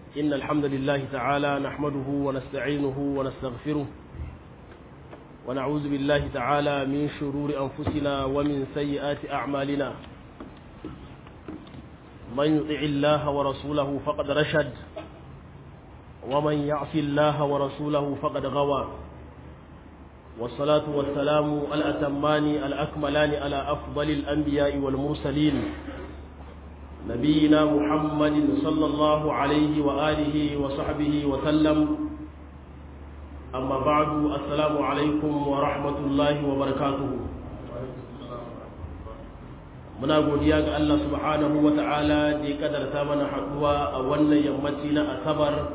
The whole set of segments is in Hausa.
إن الحمد لله تعالى نحمده ونستعينه ونستغفره ونعوذ بالله تعالى من شرور أنفسنا ومن سيئات أعمالنا من يطع الله ورسوله فقد رشد ومن يعص الله ورسوله فقد غوى والصلاة والسلام الأتمان الأكملان على أفضل الأنبياء والمرسلين نبينا محمد صلى الله عليه وآله وصحبه وسلم أما بعد السلام عليكم ورحمة الله وبركاته muna godiya ga Allah subhanahu wa ta'ala da ya kadarta mana haɗuwa a wannan yammaci na asabar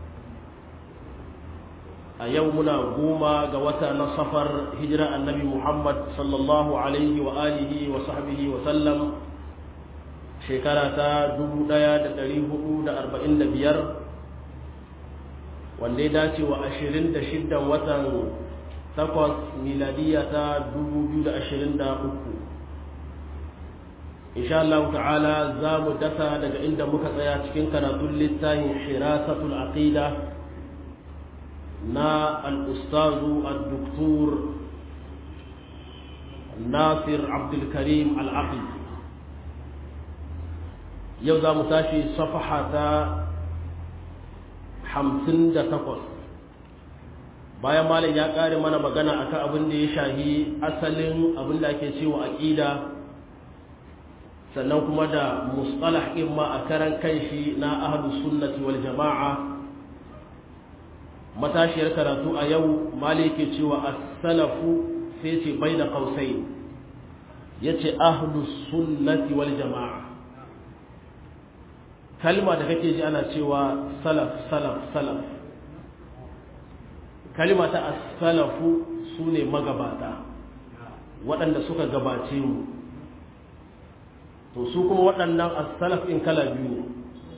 a yau muna goma ga wata na safar hijira annabi Muhammad sallallahu alaihi wa alihi wa sahbihi wa sallam shekara ta 1445 wanda ya dace wa 26 watan 8 miladiya ta 2023 insha Allah ta'ala za mu dasa daga inda muka tsaya cikin karatun littafin shirasatul aqida na al-ustazu al-doktor nasir abdulkarim al-aqil yau za mu tashi safaha ta hamsin da takwas bayan malam ya ƙare mana magana akan abin da ya shahi asalin abin da ake cewa aƙida sannan kuma da mustalah ɗin ma a karan kanshi na ahlu sunnati wal jama'a matashiyar karatu a yau mali yake cewa as-salafu sai ce baina qausain yace ahlu sunnati wal jama'a kalma da kake ji ana cewa salaf salaf salaf kalma ta as-salafu sune magabata waɗanda suka gabace mu to su kuma waɗannan as-salaf in kala biyu ne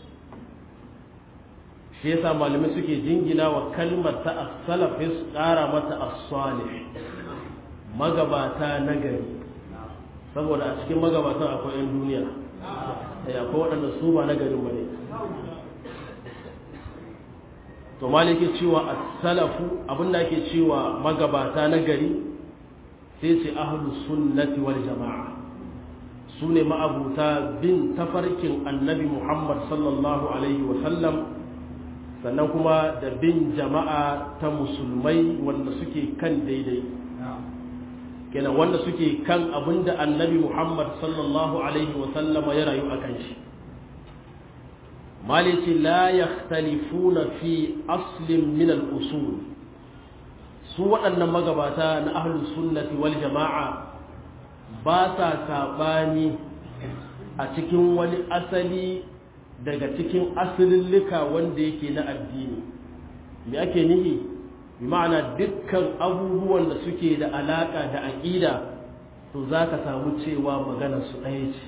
shi yasa malamai suke jingina wa kalmar ta as-salaf su ƙara mata as-salih magabata nagari saboda a cikin magabatan akwai 'yan duniya akwai waɗanda su ba nagarin ba ne to maliki cewa as-salafu abinda ake cewa magabata nagari sai ce ahlus sunnati wal jama'a su ne ma'abuta bin tafarkin annabi Muhammad sallallahu Alaihi wasallam sannan kuma da bin jama'a ta musulmai wanda suke kan daidai kenan wanda suke kan abinda annabi Muhammad sallallahu Alaihi wasallama ya rayu a kan shi malici la yakhtalifuna fi aslin min al-usul su waɗannan magabata na ahlus sunnati wal jama'a ba sa saɓani a cikin wani asali daga cikin asalillika wanda yake na addini me ake nihi bi ma'ana dukkan abubuwan da suke da alaƙa da aƙida to za ka samu cewa maganar su ɗaya ce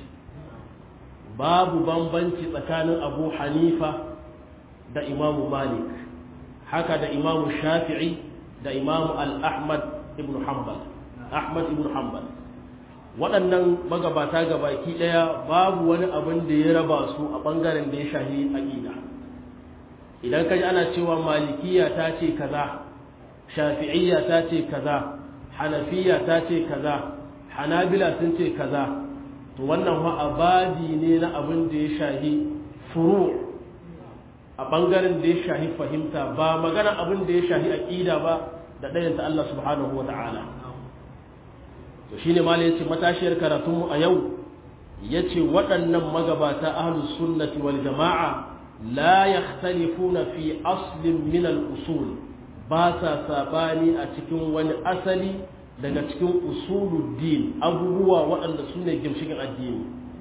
babu bambanci tsakanin abu hanifa da imamu malik haka da imamu shafi'i da imamu al-ahmad ibn hanbal ahmad ibn hanbal waɗannan magabata gabaki ɗaya babu wani abin da ya raba su a ɓangaren da ya shahi aƙida idan kaji ana cewa malikiya ta ce kaza shafi'iyya ta ce kaza hanafiya ta ce kaza hanabila sun ce kaza to wannan fa abadi ne na abin da ya shahi furu a ɓangaren da ya shahi fahimta ba magana abin da ya shahi aƙida ba da ɗayanta Allah subhanahu wa ta'ala to shine mala yace matashiyar karatunmu a yau yace waɗannan magabata ahlus sunnati wal jama'a la yakhtalifuna fi aslin min al usul ba sa sabani a cikin wani asali daga cikin usuluddin abubuwa waɗanda su ne gimshikin addini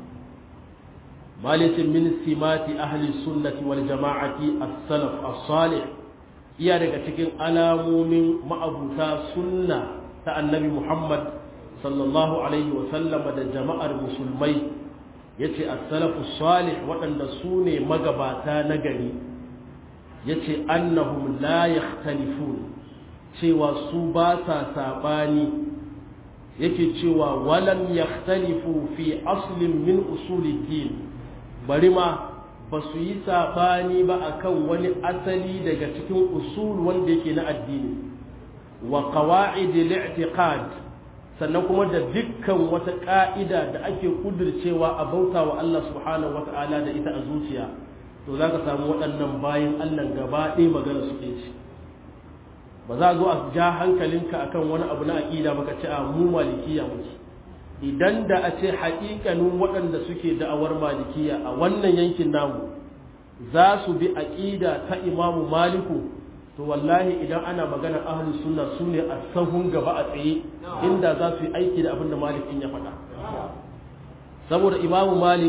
malice min simati ahli sunnati wal jama'ati as-salaf as-salih iya daga cikin alamomin ma'abuta sunna ta annabi Muhammad sallallahu alaihi sallama da jama'ar musulmai ya ce as-salafu salih waɗanda su ne magabata na gari ya ce annahum la yakhtalifun cewa su ba sa saɓani yake cewa walam yakhtalifu fi aslin min usuliddin bari ma ba su yi saɓani ba akan wani asali daga cikin usul wanda yake na addini wa qawa'id al-i'tiqad sannan kuma da dukkan wata ka'ida da ake kudircewa a bauta wa Allah subhanahu wata'ala da ita a zuciya to zaka samu waɗannan bayan Allah gaba ɗaya magana su ke ci ba za a zo a ja hankalinka akan wani abu na aqida baka ce a mu malikiya muke idan da a ce haƙiƙanin waɗanda suke da'awar malikiya a wannan yankin namu za su bi aƙida ta imamu maliku to wallahi idan ana magana ahlus sunna su ne a sahun gaba a tsaye inda za su yi aiki da abin da malikin ya faɗa saboda imamu malik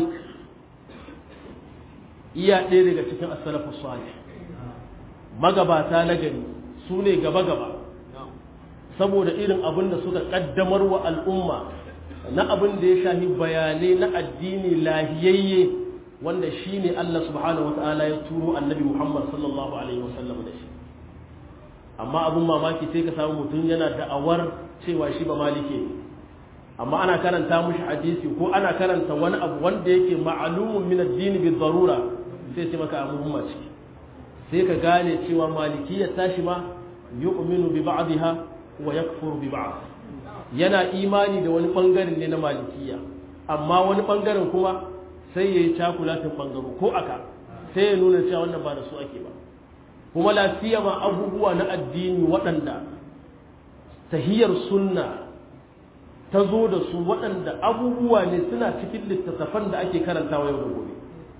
iya ɗaya daga cikin as-salafu salih magabata na gari su ne gaba-gaba saboda irin abin da suka ƙaddamar wa al'umma na abin da ya shahi bayanai na addini lahiyayye wanda shi ne Allah subhanahu wa ta'ala ya turo annabi Muhammad sallallahu alaihi wasallam da shi amma abin mamaki sai ka samu mutum yana da'awar cewa shi ba malike ne amma ana karanta mushi hadisi ko ana karanta wani abu wanda yake ma'alumun min addini bi darura sai ce maka abubuwa ciki sai ka gane cewa malikiyya tashi ma yu'minu bi ba'dha wa yakfuru bi ba'd yana imani da wani bangaren ne na malikiya amma wani bangaren kuma sai ya yi cakulatin bangaro ko aka sai ya nuna cewa wannan ba da su ake ba kuma lafiya ma abubuwa na addini waɗanda tahiyar sunna ta zo da su waɗanda abubuwa ne suna cikin littattafan da ake karantawa yau da gobe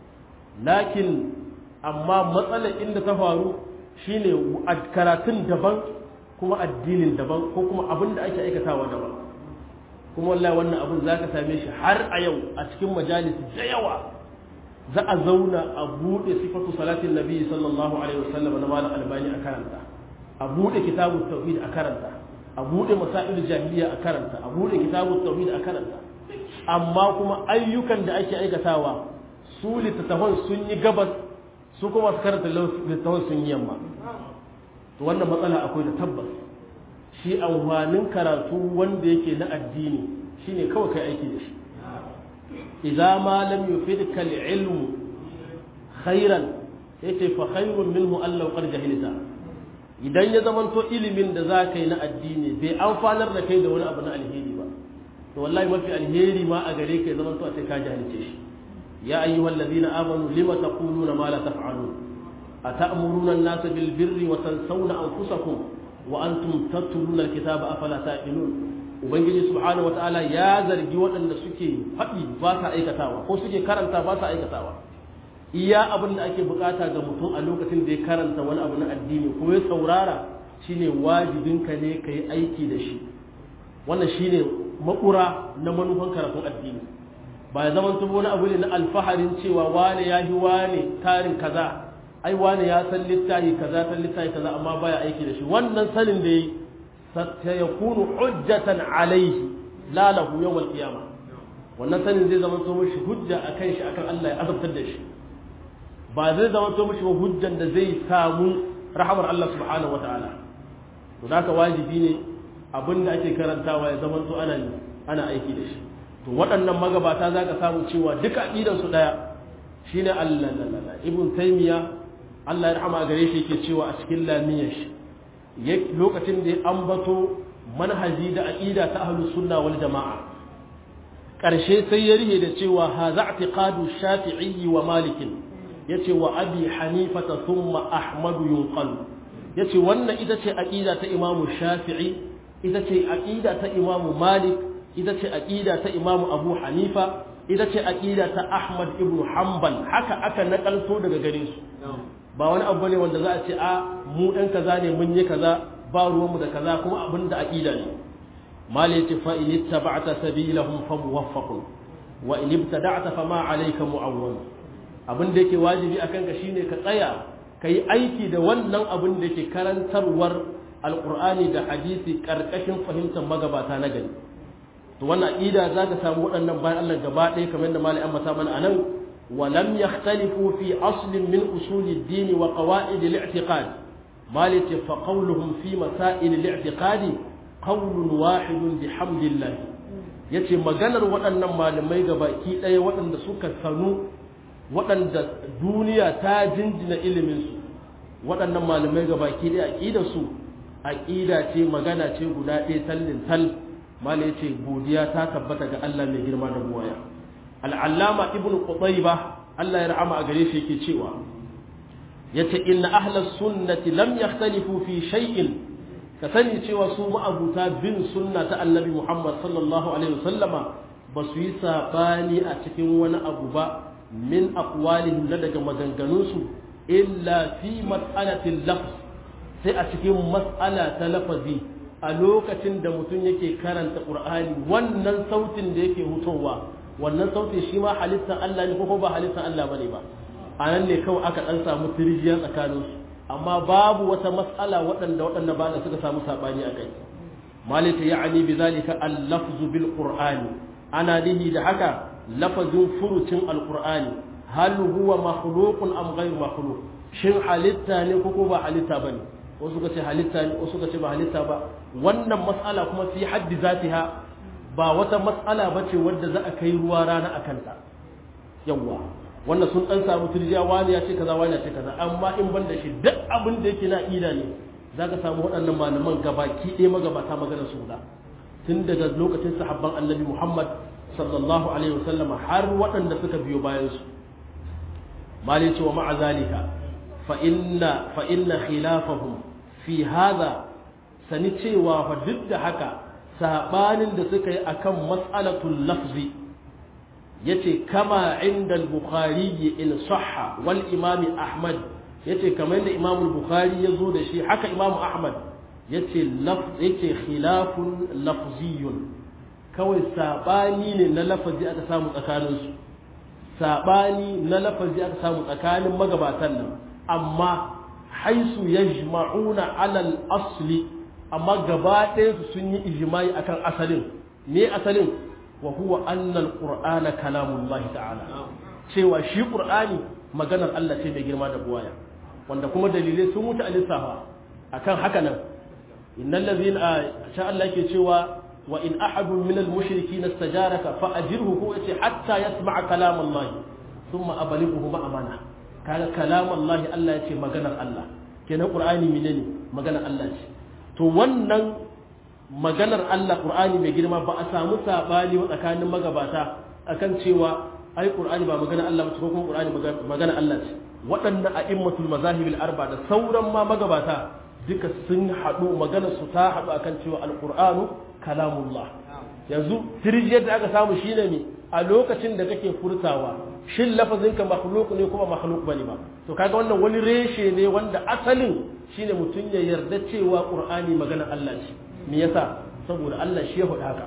lakin amma matsalar inda ta faru shine karatun daban kuma addinin daban ko kuma abin da ake aikatawa daban kuma wallahi wannan abin za ka same shi har a yau a cikin majalis da yawa za a zauna a buɗe sifatu salatin nabi sallallahu alaihi wasallam na malam albani a karanta a buɗe kitabut tauhid a karanta a buɗe masail jahiliya a karanta a buɗe kitabut tauhid a karanta amma kuma ayyukan da ake aikatawa su littattafan sun yi gabas su kuma su karanta littattafan sun yi yamma to wannan matsala akwai da tabbas shi amfanin karatu wanda yake na addini shine kawai kai aiki da shi idza ma lam yufidka al-ilm khairan yace fa khairun minhu an law qad jahilta idan ya zamanto ilimin da za ka yi na addini bai amfanar da kai da wani abu na alheri ba to wallahi mafi alheri ma a gare ka ya zamanto a sai ka jahilce shi ya ayyuhal ladina amanu lima taquluna ma la taf'alun atamuruna an-nasa bil birri wa tansawna anfusakum wa antum tatluna al-kitaba afala taqilun ubangiji subhanahu wataala ya zargi waɗanda suke faɗi ba sa aikatawa ko suke karanta ba sa aikatawa iya abin da ake bukata ga mutum a lokacin da ya karanta wani abu na addini ko ya saurara shine wajibinka ne ka yi aiki da shi wannan shine makura na manufan karatun addini ba ya zama wani abu ne na alfaharin cewa wane ya yi wane tarin kaza ai wane ya san littafi kaza san littafi kaza amma baya aiki da shi wannan sanin da yi sayakunu hujjatan alaihi la lahu yawmal qiyamah wannan sanin zai zama to mishi hujja akan shi akan Allah ya azabtar da shi ba zai zama to mishi hujjan da zai samu rahamar Allah subhanahu wataala to haka wajibi ne abin da ake karantawa ya zama to ana ana aiki da shi to waɗannan magabata zaka samu cewa duka aqidan su daya shine Allah ibn taymiya Allah ya rahama gare shi yake cewa a cikin lamiyar shi lokacin da ya ambato manhaji da aqida ta ahlus sunna wal jamaa karshe sai ya rihe da cewa hadha i'tiqadu shafi'i wa malik yace wa abi hanifa thumma ahmad yunqal yace wannan ita ce aqida ta imamu shafi'i ita ce aqida ta imamu malik ita ce aqida ta imamu abu hanifa ita ce aqida ta ahmad ibn hanbal haka aka nakalto daga gare su ba wani abu ne wanda za a ce a mu ɗan kaza ne mun yi kaza ba ruwanmu da kaza kuma abin da aƙida ne mal yace fa in ittaba'ta sabilahum fa muwaffaqun wa in ibtada'ta fa ma alayka mu'awwal abin da yake wajibi akan ka shine ka tsaya kai aiki da wannan abin da yake karantarwar alqur'ani da hadisi karkashin fahimtar magabata na gari to wannan aqida zaka samu waɗannan bayan Allah gaba ɗaya kamar da malai amma ta mana anan ولم يختلفوا في أصل من أصول الدين وقواعد الاعتقاد مالك فقولهم في مسائل الاعتقاد قول واحد بحمد الله yace maganar waɗannan malamai ga baki ɗaya waɗanda suka sanu waɗanda duniya ta jinjina iliminsu waɗannan malamai ga baki ɗaya aƙidarsu aƙida ce magana ce guda ɗaya tallin tal mala ya ce godiya ta tabbata ga Allah mai girma da buwaya al'allama ibn qutayba Allah ya rahama a gare shi yake cewa yace inna ahlus sunnati lam yakhtalifu fi shay'in ka sani cewa su ma'abuta bin sunna ta annabi Muhammad sallallahu alaihi wasallama ba su yi sabani a cikin wani abu ba min aqwalihim na daga maganganunsu illa fi mas'alatil lafz sai a cikin mas'ala ta lafazi a lokacin da mutum yake karanta qur'ani wannan sautin da yake hutowa wannan sautin shi ma halittar Allah ne ko ba halittar Allah bane ba a nan ne kawai aka dan samu tirjiya tsakaninsu amma babu wata mas'ala waɗanda waɗanda ba da suka samu saɓani a kai malita ya'ani bi zalika al-lafzu bil qur'ani ana nihi da haka lafazin furucin al-qur'ani hal huwa makhluqun am ghayr makhluq shin halitta ne ko ba halitta bane wasu suka ce halitta ne wasu suka ce ba halitta ba wannan mas'ala kuma fi haddi zatiha ba wata mas'ala bace wadda za a kai ruwa rana akan ta yawwa wanda sun dan samu turjiya wani ya ce kaza wani ya ce kaza amma in ban da shi duk abin da yake na ida ne zaka samu waɗannan malaman gabaki ɗaya magabata magana su da tun daga lokacin sahabban annabi Muhammad sallallahu alaihi wasallama har waɗanda suka biyo bayan su malai cewa ma'a zalika fa inna fa inna khilafahum fi hadha sani cewa fa duk da haka sabanin da suka yi akan mas'alatul lafzi yace kama inda al-bukhari in sahha wal imam ahmad yace kamar da imam al-bukhari yazo da shi haka imam ahmad yace laf yace khilafun lafziyun kawai sabani ne na lafazi aka samu tsakanin su sabani na lafazi aka samu tsakanin magabatan nan amma haisu yajma'una ala al-asli amma gaba ɗaya su sun yi ijma'i akan asalin me asalin wa huwa annal qur'ana kalamullah ta'ala cewa shi qur'ani maganar Allah ce mai girma da buwaya wanda kuma dalilai sun mutu a lissafa akan haka nan innal ladhina sha Allah yake cewa wa in ahadun min al mushrikin istajaraka fa ajirhu ko yace hatta yasma'a kalam Allah thumma ablighuhu ma'amana kaga kalam Allah Allah yace maganar Allah kenan qur'ani menene maganar Allah ce to wannan maganar Allah Qur'ani mai girma ba a samu sabani tsakanin magabata akan cewa ai Qur'ani ba maganar Allah ba ko kuma Qur'ani maganar Allah ce waɗannan a'immatul mazahib arba da sauran ma magabata duka sun haɗu maganar su ta haɗu akan cewa al-Qur'anu kalamullah yanzu tirjiyar da aka samu shine ne a lokacin da kake furtawa shin lafazin ka makhluk ne kuma makhluk bane ba to kaga wannan wani reshe ne wanda asalin shine mutum ya yarda cewa Qur'ani maganar Allah ce me yasa saboda Allah shi ya faɗa haka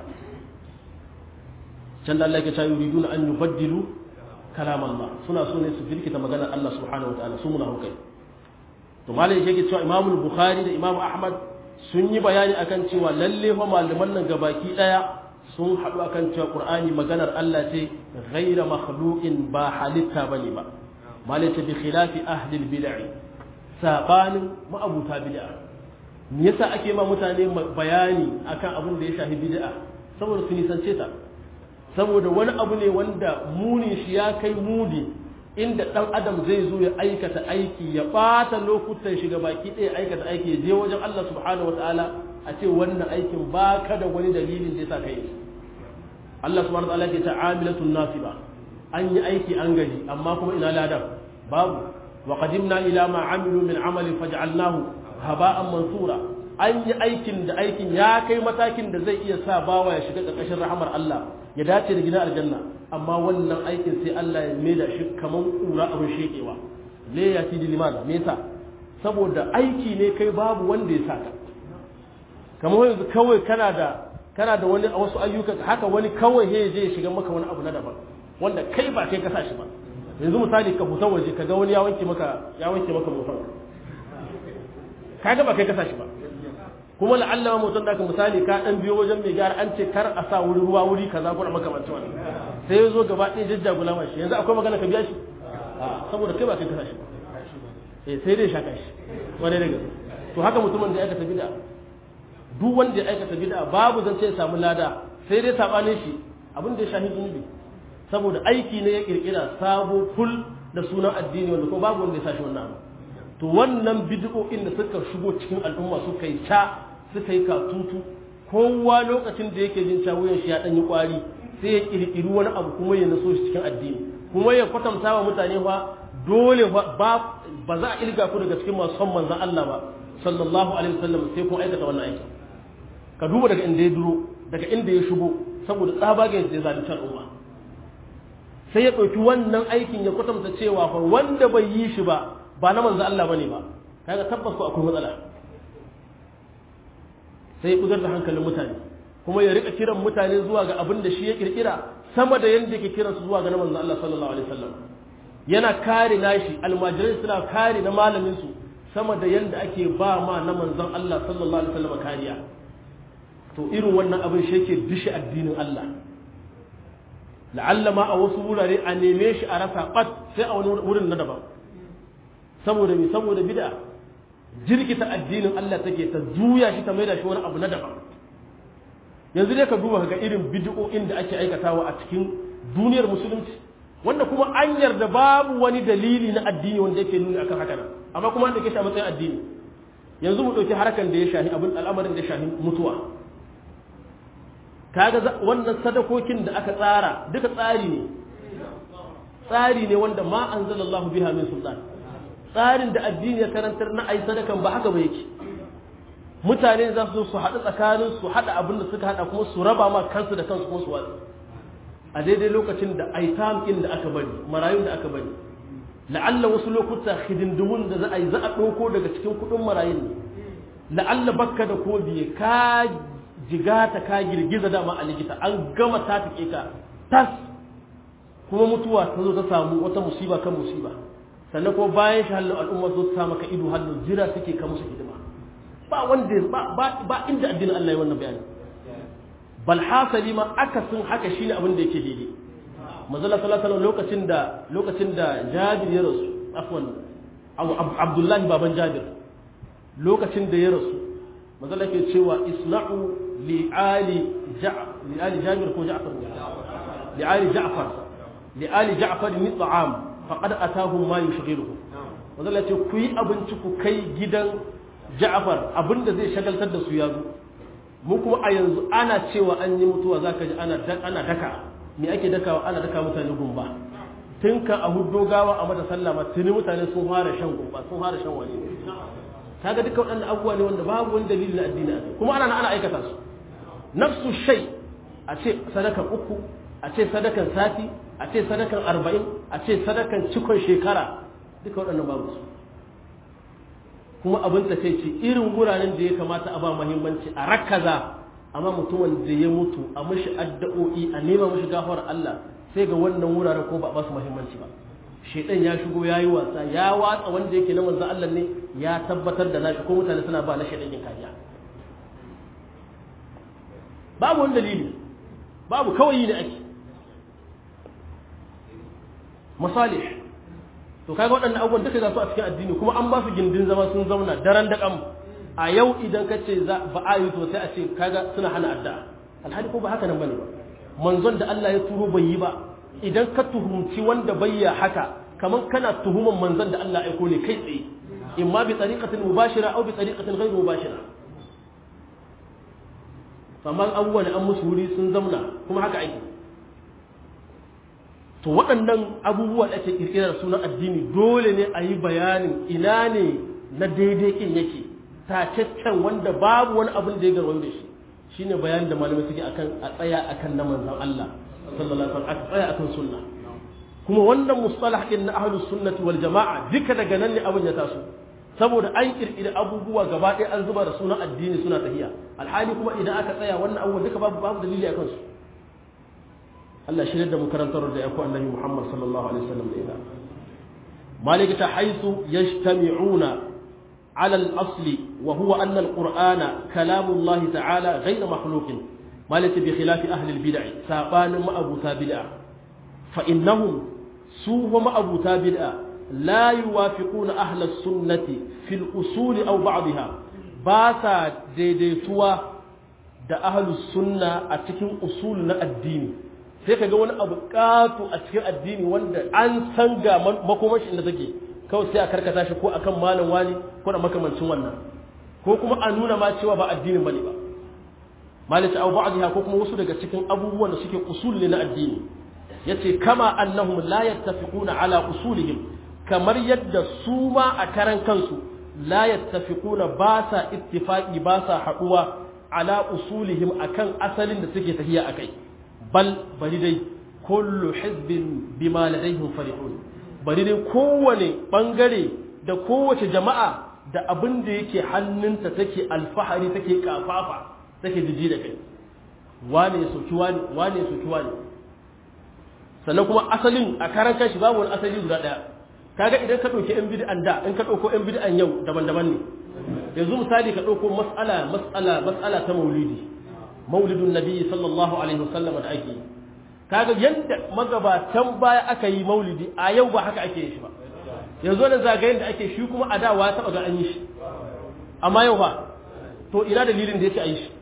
can da Allah ya ce yuriduna an yubaddilu kalam Allah suna so ne su firkita maganar Allah subhanahu wa ta'ala su muna hukai to malai yake cewa Imam Bukhari da Imam Ahmad sun yi bayani akan cewa lalle fa malaman nan gabaki daya sun haɗu akan cewa Qur'ani maganar Allah ce ghaira makhluqin ba halitta bane ba malai ce bi khilafi ahli al-bid'ah sabanin ma'abuta bid'ah me yasa ake ma mutane bayani akan abin da ya shafi bid'a saboda su nisance ta saboda wani abu ne wanda muni shi ya kai muni inda dan adam zai zo ya aikata aiki ya bata lokutan shiga baki ɗaya aikata aiki ya je wajen Allah subhanahu wataala a ce wannan aikin baka da wani dalilin da yasa kai Allah subhanahu wataala ke ta amilatun nasiba an yi aiki an gaji amma kuma ina ladan babu wa qadimna ila ma amilu min amalin faj'alnahu haba'an mansura an yi aikin da aikin ya kai matakin da zai iya sa bawa ya shiga ƙarƙashin rahamar Allah ya dace da gidan aljanna amma wannan aikin sai Allah ya maida shi kaman kura abin shekewa le ya ti limana me yasa saboda aiki ne kai babu wanda ya saka kamar yanzu kawai kana da kana da wani wasu ayyuka haka wani kawai he je ya shiga maka wani abu na daban wanda kai ba kai ka sa shi ba yanzu misali ka fita waje ka ga wani ya wanke maka ya wanke maka motar kaga ba kai kasa shi ba kuma la'alla ma mutum da ka misali ka dan biyo wajen mai gyara an ce kar a sa wuri ruwa wuri kaza ko makamancin wannan sai ya zo gaba ɗaya jajjagula mashi yanzu akwai magana ka biya shi saboda kai ba kai kasa shi ba eh sai dai shaka shi wani daga to haka mutumin da ya aikata bid'a duk wanda ya aikata bid'a babu zan ce ya samu lada sai dai sabanin shi abin da ya shahi zunubi saboda aiki ne ya kirkira sabo ful da sunan addini wanda ko babu wanda ya sashi wannan abu to wannan bid'o'in da suka shigo cikin al'umma suka yi ta suka yi katutu kowa lokacin da yake jin wuyan shi ya dan yi kwari sai ya kirkiri wani abu kuma ya naso shi cikin addini kuma ya kwatanta wa mutane fa dole ba ba za a ilga ku daga cikin masu son manzon Allah ba sallallahu alaihi wasallam sai kun aikata wannan aikin ka duba daga inda ya duro daga inda ya shigo saboda tsabagen da ya zalunci al'umma sai ya ɗauki wannan aikin ya kwatanta cewa fa wanda bai yi shi ba ba na manzo Allah bane ba kaga tabbas ko akwai matsala sai ya kudar da hankalin mutane kuma ya rika kiran mutane zuwa ga abin da shi ya kirkira sama da yanda yake kiran su zuwa ga na manzo Allah sallallahu alaihi wasallam yana kare nashi almajirai suna kare na malamin su sama da yanda ake ba ma na manzon Allah sallallahu alaihi wasallam kariya to irin wannan abin shi yake dishi addinin Allah la'alla ma a wasu wurare a neme shi a rasa bat sai a wani wurin na daban saboda me saboda bid'a jirkita addinin Allah take ta juya shi ta maida shi wani abu na daban yanzu dai ka duba ga irin bid'o'in da ake aikatawa a cikin duniyar musulunci wanda kuma an yarda babu wani dalili na addini wanda yake nuni akan haka nan amma kuma an dake shi a matsayin addini yanzu mu dauki harkan da ya shahi abin al'amarin da ya shahi mutuwa kaga wannan sadakokin da aka tsara duka tsari ne tsari ne wanda ma anzalallahu biha min sultan tsarin da addini ya karantar na ai sadakan ba haka ba yake mutane za su su haɗu tsakanin su haɗa abin da suka haɗa kuma su raba ma kansu da kansu kuma su watsi a daidai lokacin da aitam ɗin da aka bari marayun da aka bari la'alla wasu lokuta hidindimun da za a yi za a ɗauko daga cikin kuɗin marayun ne la'alla bakka da ko biye ka jigata ka girgiza dama a likita an gama ta take ka tas kuma mutuwa ta zo ta samu wata musiba kan musiba sannan kuma bayan shi halin al'umma zo ta maka ido halin jira suke ka musu hidima ba wanda ba ba inda addinin Allah ya wannan bayani bal hasali ma akasin haka shine abin da yake daidai manzala sallallahu alaihi lokacin da lokacin da Jabir ya rasu afwan Abdullahi baban Jabir lokacin da ya rasu manzala ke cewa isna'u li'ali li'ali Jabir ko Ja'far li'ali Ja'far li'ali Ja'far ni ta'am faqad atahum ma yushghiluhu manzala ce ku yi abinci ku kai gidan Ja'far abinda zai shagaltar da su ya zo mu kuma a yanzu ana cewa an yi mutuwa zaka ji ana ana daka me ake dakawa ana daka mutane gumba tun ka a huddo gawa a mata sallama tuni mutane sun fara shan gumba sun fara shan wani kaga duka waɗannan abubuwa ne wanda babu wani dalili na addini kuma ana ana aikata su nafsu shay a ce sadakan uku a ce sadakan sati a ce sadakan arba'in a ce sadakan cikon shekara duka waɗannan babu su kuma abin ta ce irin wuraren da ya kamata a ba muhimmanci a rakaza amma mutumin da ya mutu a mashi addu'o'i a nema mashi gafar Allah sai ga wannan wuraren ko ba ba su muhimmanci ba shedan ya shigo yayi wasa ya watsa wanda yake na manzo Allah ne ya tabbatar da nashi ko mutane suna ba na shedan yin kariya babu wani dalili babu kawai ne ake masalih to kaga waɗannan abubuwan duka za su a cikin addini kuma an ba su gindin zama sun zauna daren da kam a yau idan ka ce ba a yi to sai a ce kaga suna hana addu'a alhali ko ba haka nan bane ba manzon da Allah ya turo bai yi ba idan ka tuhumci wanda bai ya haka kaman kana tuhuman manzon da Allah ya aiko ne kai tsaye imma bi tariqatin mubashira aw bi tariqatin ghayr mubashira amma abubuwan an musu wuri sun zauna kuma haka ake to waɗannan abubuwa da ake kirkirar sunan addini dole ne a yi bayanin ina ne na daidai kin yake tacaccen wanda babu wani abin da ya garwayo da shi shine bayanin da malamai suke akan a tsaya akan na manzon Allah sallallahu alaihi wasallam a tsaya akan sunna kuma wannan mustalah din na ahlus sunnati wal jamaa duka daga nan ne abin ya taso saboda an kirkiri abubuwa gaba ɗaya an zuba da sunan addini suna tahiya alhali kuma idan aka tsaya wannan abubuwa duka babu babu dalili akan su Allah shirya da makarantar da ya ku annabi Muhammad sallallahu alaihi wasallam da ita malika ta haisu yajtami'una على الأصل وهو أن القرآن كلام الله تعالى غير مخلوق ما ليس بخلاف أهل البدع سابان ما أبو تابدع فإنهم سوء ما أبو تابدع لا يوافقون أهل السنة في الأصول أو بعضها باسا ديديتوا da ahlus sunna a cikin usul na addini sai ka ga wani abu ƙato a cikin addini wanda an san ga makomashi inda take kawai sai a karkata shi ko akan malam wani ko da makamancin wannan ko kuma a nuna ma cewa ba addinin bane ba malaka aw ba'dha ko kuma wasu daga cikin abubuwan da suke usul ne na addini yace kama annahum la yattafiquna ala usulihim kamar yadda su ma a karan kansu la yattafiquna ba sa ittifaqi ba sa haduwa ala usulihim akan asalin da suke tafiya akai bal bari dai kullu hizbin bima ladayhim farihun bari dai kowane bangare da kowace jama'a da abin da yake hannunta take alfahari take kafafa take jiji da kai wane ya soki wane wane ya soki wane sannan kuma asalin a karan kanshi babu wani asali guda daya kaga idan ka dauki yan bid'an da in ka dauko yan bid'an yau daban-daban ne yanzu misali ka dauko mas'ala mas'ala mas'ala ta maulidi maulidun nabi sallallahu alaihi wasallam da ake kaga yanda magabatan baya aka yi maulidi a yau ba haka ake yin shi ba yanzu da zagayen da ake shi kuma a da wa taba ga an yi shi amma yau ba to ina dalilin da yake a yi shi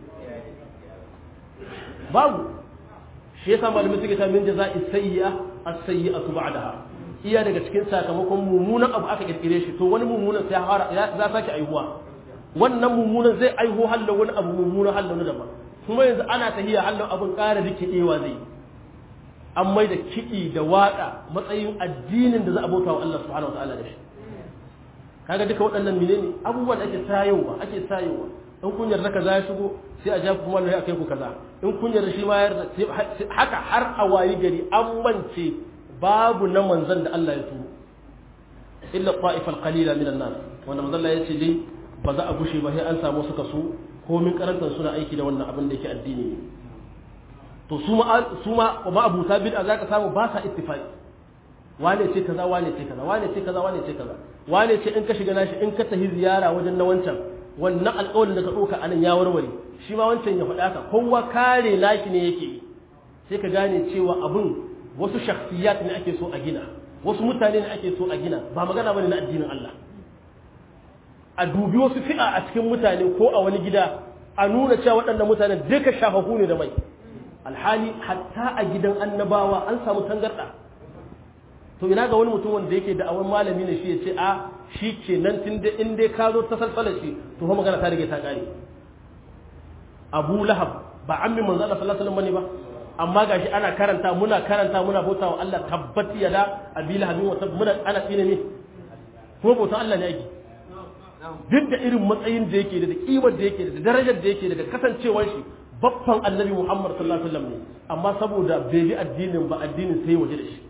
babu shi yasa malamin suke ta min jaza'i sayyi'a as-sayyi'atu ba'daha iya daga cikin sakamakon mummunan abu aka kirkire shi to wani mummunan sai har za sake aihuwa wannan mummunan zai aiho hallo wani abu mummunan hallo na daban kuma yanzu ana tahiya hallo abun ƙara rikidewa zai an mai da kiɗi da waƙa matsayin addinin da za a bauta wa Allah subhanahu wa ta'ala da shi kaga duka waɗannan menene abubuwan da ake sayowa ake sayowa in kun yarda kaza ya shigo sai a ja ku kuma a kai ku kaza in kun yarda shi ma yarda haka har a wayi gari an mance babu na manzon da Allah ya turo illa ta'ifal qalila minan nas wanda manzon Allah ya ce dai ba za a gushe ba sai an samu suka su komin karantar suna aiki da wannan abin da yake addini ne to su ma su ma ba abuta bid'a zaka samu ba sa ittifaqi wane ce kaza wane ce kaza wane ce kaza wane ce kaza wane ce in ka shiga nashi in ka tafi ziyara wajen na wancan wannan alƙawarin da ka ɗauka anan ya warware shi ma wancan ya faɗa ka kowa kare nashi ne yake yi sai ka gane cewa abun wasu shakhsiyat ne ake so a gina wasu mutane ne ake so a gina ba magana bane na addinin Allah a dubi wasu fi'a a cikin mutane ko a wani gida a nuna cewa waɗannan mutane duka shafafu ne da mai alhali hatta a gidan annabawa an samu tangarɗa to ina ga wani mutum wanda yake da awon malami ne shi ya ce a shi ke nan tun da in dai ka zo ta salsalar shi to fa magana ta rage ta kare abu lahab ba an min manzo Allah sallallahu alaihi wasallam ba amma gashi ana karanta muna karanta muna bauta wa Allah tabbati ya da abi lahabin wa muna ana tsine ne kuma bautan Allah ne ake duk da irin matsayin da yake da kimar da yake da darajar da yake da kasancewar shi babban annabi Muhammad sallallahu alaihi wasallam ne amma saboda bai bi addinin ba addinin sai waje da shi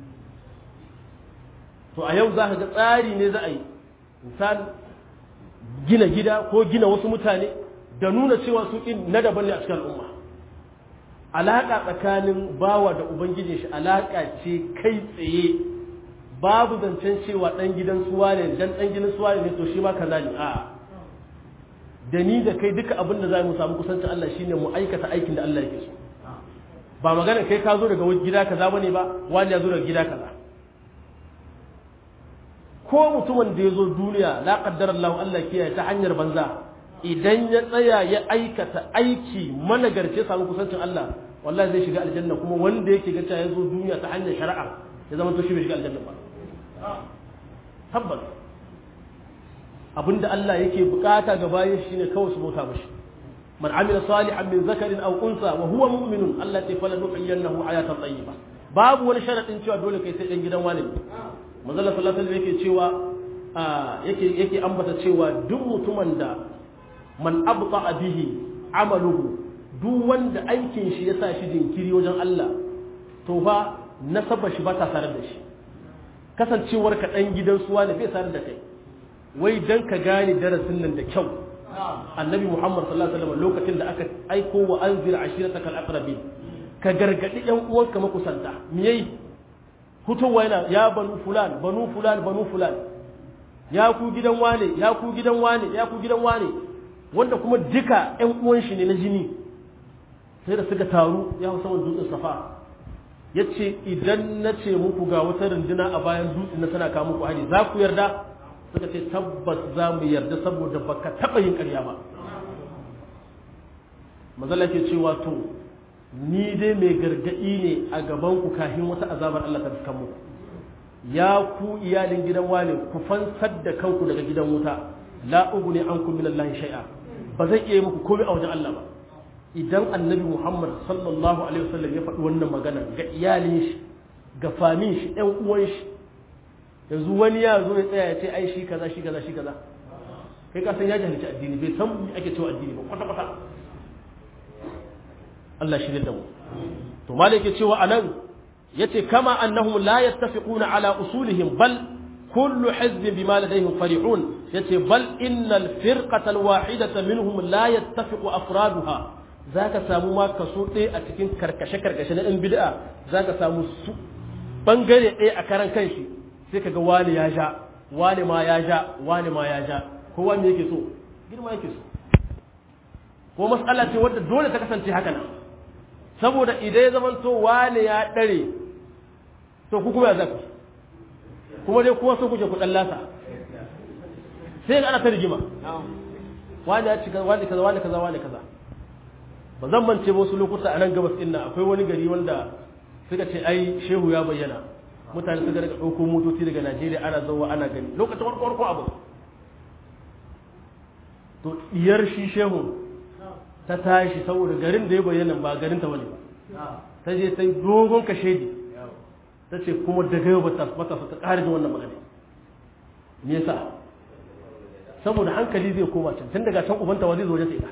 to a yau za ka ga tsari ne za a yi misali gina gida ko gina wasu mutane da nuna cewa su ɗin na daban ne a cikin al'umma alaƙa tsakanin bawa da ubangijin shi alaƙa ce kai tsaye babu zancen cewa ɗan gidan suwa ne dan ɗan gidan suwa ne to shi ma kaza ne a'a da ni da kai duka abin da za mu samu kusancin Allah shine mu aikata aikin da Allah yake so ba magana kai ka zo daga gida kaza bane ba wani ya zo daga gida kaza ko mutumin da ya zo duniya la qaddara Allah Allah kiyaye ta hanyar banza idan ya tsaya ya aikata aiki managarce samu kusancin Allah wallahi zai shiga aljanna kuma wanda yake ga ya zo duniya ta hanyar shari'a ya zama to shi bai shiga aljanna ba tabbas abinda Allah yake bukata ga bayan shine kawai su bauta mashi man amila salihan min zakarin aw unsa wa huwa mu'minun Allah ta fala nuhyiyannahu hayatan tayyiba babu wani sharadin cewa dole kai sai dan gidan wani ne manzo Allah sallallahu alaihi yake cewa yake yake ambata cewa duk mutumin da man abta bihi amaluhu duk wanda aikin shi ya sa shi jinkiri wajen Allah to fa nasaba shi ba ta tare da shi kasancewar ka dan gidan suwa ne bai tare da kai wai dan ka gane darasin nan da kyau annabi Muhammad sallallahu alaihi wasallam lokacin da aka aiko wa anzir ashiratakal aqrabin ka gargadi yan uwanka makusanta me yayi hutowa yana ya banu fulan banu fulan banu fulan ya ku gidan wane ya ku gidan wane ya ku gidan wane wanda kuma duka ƴan uwan shi ne na jini sai da suka taru ya hau saman dutsen safa ya ce idan na ce muku ga wata runduna a bayan dutsen na tana kawo muku hari za ku yarda suka ce tabbas za mu yarda saboda baka taɓa yin ƙarya ba mazala ke cewa to ni dai mai gargadi ne a gaban ku kafin wata azabar Allah ta fuskan muku ya ku iyalin gidan wane ku fansar da kanku daga gidan wuta la uguni ankum min Allah shay'a ba zai iya muku komai a wajen Allah ba idan annabi Muhammad sallallahu alaihi wasallam ya faɗi wannan magana ga iyalin shi ga famin shi ɗan uwan shi yanzu wani ya zo ya tsaya ya ce ai shi kaza shi kaza shi kaza kai ka san ya jahilci addini bai san me ake cewa addini ba kwata kwata Allah shi da mu to malai ke cewa anan yace kama annahum la yattafiquna ala usulihim bal kullu hizbin bima ladayhim farihun yace bal innal firqata alwahidata minhum la yattafiqu afraduha zaka samu ma kaso ɗaya a cikin karkashe karkashe na ɗan bid'a zaka samu su bangare ɗaya a karan kanshi sai kaga wani ya ja wani ma ya ja wani ma ya ja kowa me yake so girma yake so ko mas'ala ce wadda dole ta kasance haka nan saboda idan ya zama to wani ya ɗare to ku kuma ya zaku kuma dai kuwa so kuke ku ɗan lasa sai ga ana ta rigima wani ya ci wani kaza wani kaza wani kaza ba zan mance ba wasu lokuta a nan gabas ɗin nan akwai wani gari wanda suka ce ai shehu ya bayyana mutane suka daga ɗauko motoci daga najeriya ana zauwa ana gani lokacin warko warko abu to diyar shi shehu ta tashi saboda garin da ya bayyana ba garin ta wani ba ta je ta yi dogon kashedi ta ce kuma daga yau bata bata ta ƙara jin wannan magana me yasa saboda hankali zai koma can tun daga can ubanta wa zai zo wajen ita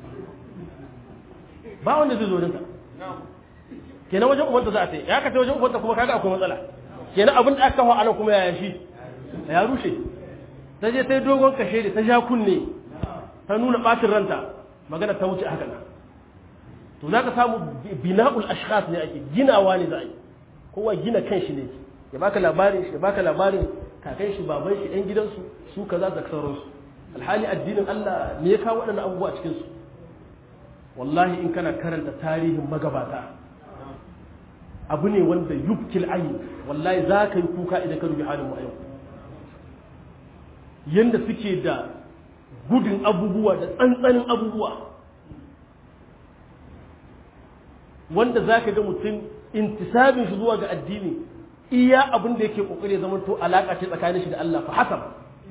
ba wanda zai zo wajen ta kenan wajen ubanta za a ta ya kace wajen ubanta kuma kaga akwai matsala kenan abin da aka kawo anan kuma ya shi ya rushe ta je ta yi dogon kashe da ta ja kunne ta nuna ɓacin ranta magana ta wuce haka to za ka samu bina'ul ashkhas ne ake ginawa ne za a yi kowa gina kan shi ne ya baka labarin shi ya baka labarin kakan shi baban shi ɗan gidansu su kaza da sauransu alhali addinin Allah me ya kawo waɗannan abubuwa a cikin su wallahi in kana karanta tarihin magabata abu ne wanda yubkil ayi wallahi za ka yi kuka idan ka rubi halin mu a yau yanda suke da gudun abubuwa da tsantsanin abubuwa wanda za ka ga mutum intisabin shi zuwa ga addini iya abin da yake kokari zama to alaka ce tsakanin shi da Allah fa hasab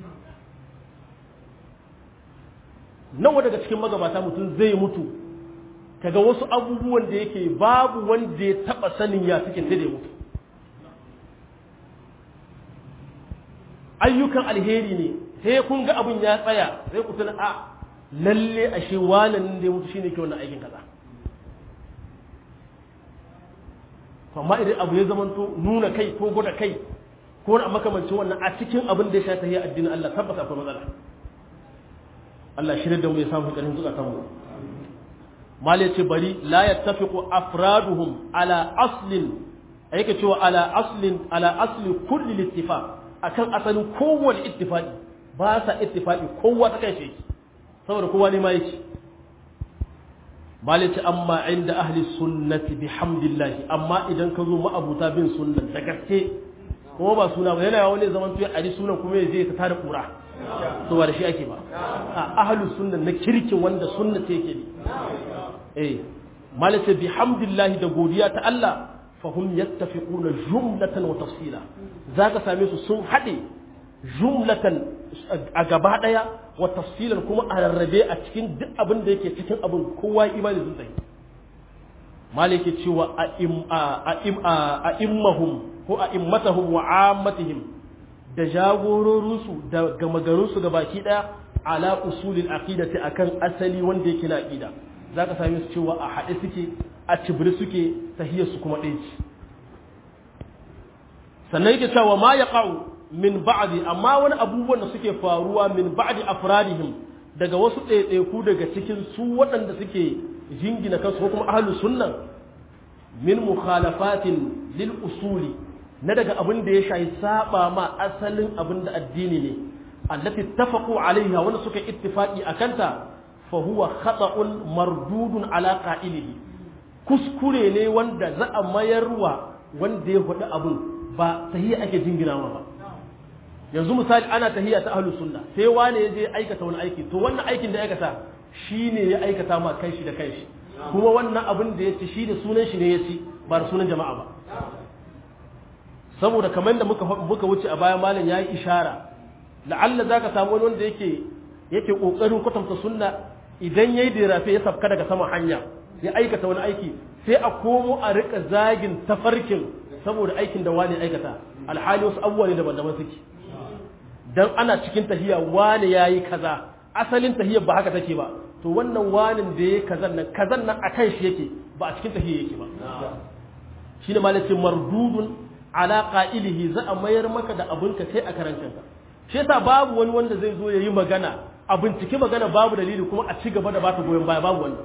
nawa daga cikin magabata mutum zai mutu kaga wasu abubuwan da yake babu wanda ya taba sanin ya suke sai da ya mutu ayyukan alheri ne sai kun ga abin ya tsaya sai ku tuna a lalle ashe wannan da ya mutu shine ke wannan aikin kaza amma idan abu ya zamanto nuna kai ko gwada kai ko na makamancin wannan a cikin abin da ya sha tahiyya addinin Allah tabbata akwai matsala Allah shirin da mu ya samu ƙarfin zukatan mu mal yace bari la yattafiqu afraduhum ala aslin yake cewa ala aslin ala asli kulli littifaq akan asalin kowane ittifaqi ba sa ittifaqi kowa ta kai shi saboda kowa ne ma yake mal yace amma inda ahli sunnati bihamdillah amma idan ka zo ma'abuta bin sunnan da gaske kuma ba suna ba yana wani zaman tuya ali sunan kuma ya je ta tada kura to ba da shi ake ba a ahlus sunna na kirkin wanda sunna ce yake ne eh malaka bihamdillahi da godiya ta Allah fahum yattafiquna jumlatan wa tafsila zaka same su sun hade jumlatan a gaba daya wa tafsilan kuma a rarrabe a cikin duk abin da yake cikin abin kowa imani zun tsaye malaka cewa a immahum ko a immatahum wa ammatihim da jagororinsu da gamagarinsu ga baki daya ala usulil aqidati akan asali wanda yake na aqida zaka same su cewa a haɗe suke a cibiri suke tahiyar su kuma ɗaya ce sannan yake cewa ma yaqa'u min ba'di amma wani abubuwan da suke faruwa min ba'di afradihim daga wasu ɗaiɗaiku daga cikin su waɗanda suke jingina kansu ko kuma ahlus sunna min mukhalafatin lil usuli na daga abin da ya shayi saba ma asalin abin da addini ne allati tafaqu alaiha wanda suka ittifaqi akanta fa huwa khata'un mardudun ala qa'ilihi kuskure ne wanda za a mayarwa wanda ya faɗi abin ba tahiyya ake jinginawa ba yanzu misali ana tahiyya ta ahlus sunna sai wani ya je aikata wani aiki to wannan aikin da ya aikata shine ya aikata ma kanshi da kanshi kuma wannan abin da ya ci shi da sunan shi ne ya ci ba da sunan jama'a ba saboda kamar da muka muka wuce a baya malam yayi ishara la'alla zaka samu wani wanda yake yake kokarin kwatanta sunna idan yayi dirafe ya safka daga sama hanya ya aikata wani aiki sai a komo a rika zagin tafarkin saboda aikin da wani aikata alhali wasu abubuwa ne daban-daban suke dan ana cikin tahiya wani yayi kaza asalin tahiyar ba haka take ba to wannan wanin da yayi kazan nan kazan nan akan shi yake ba a cikin tahiyya yake ba shine malakin mardudun ala qa'ilihi za a mayar maka da abinka kai a karan kanka shi yasa babu wani wanda zai zo yayi magana a binciki magana babu dalili kuma a ci gaba da bata goyon baya babu wanda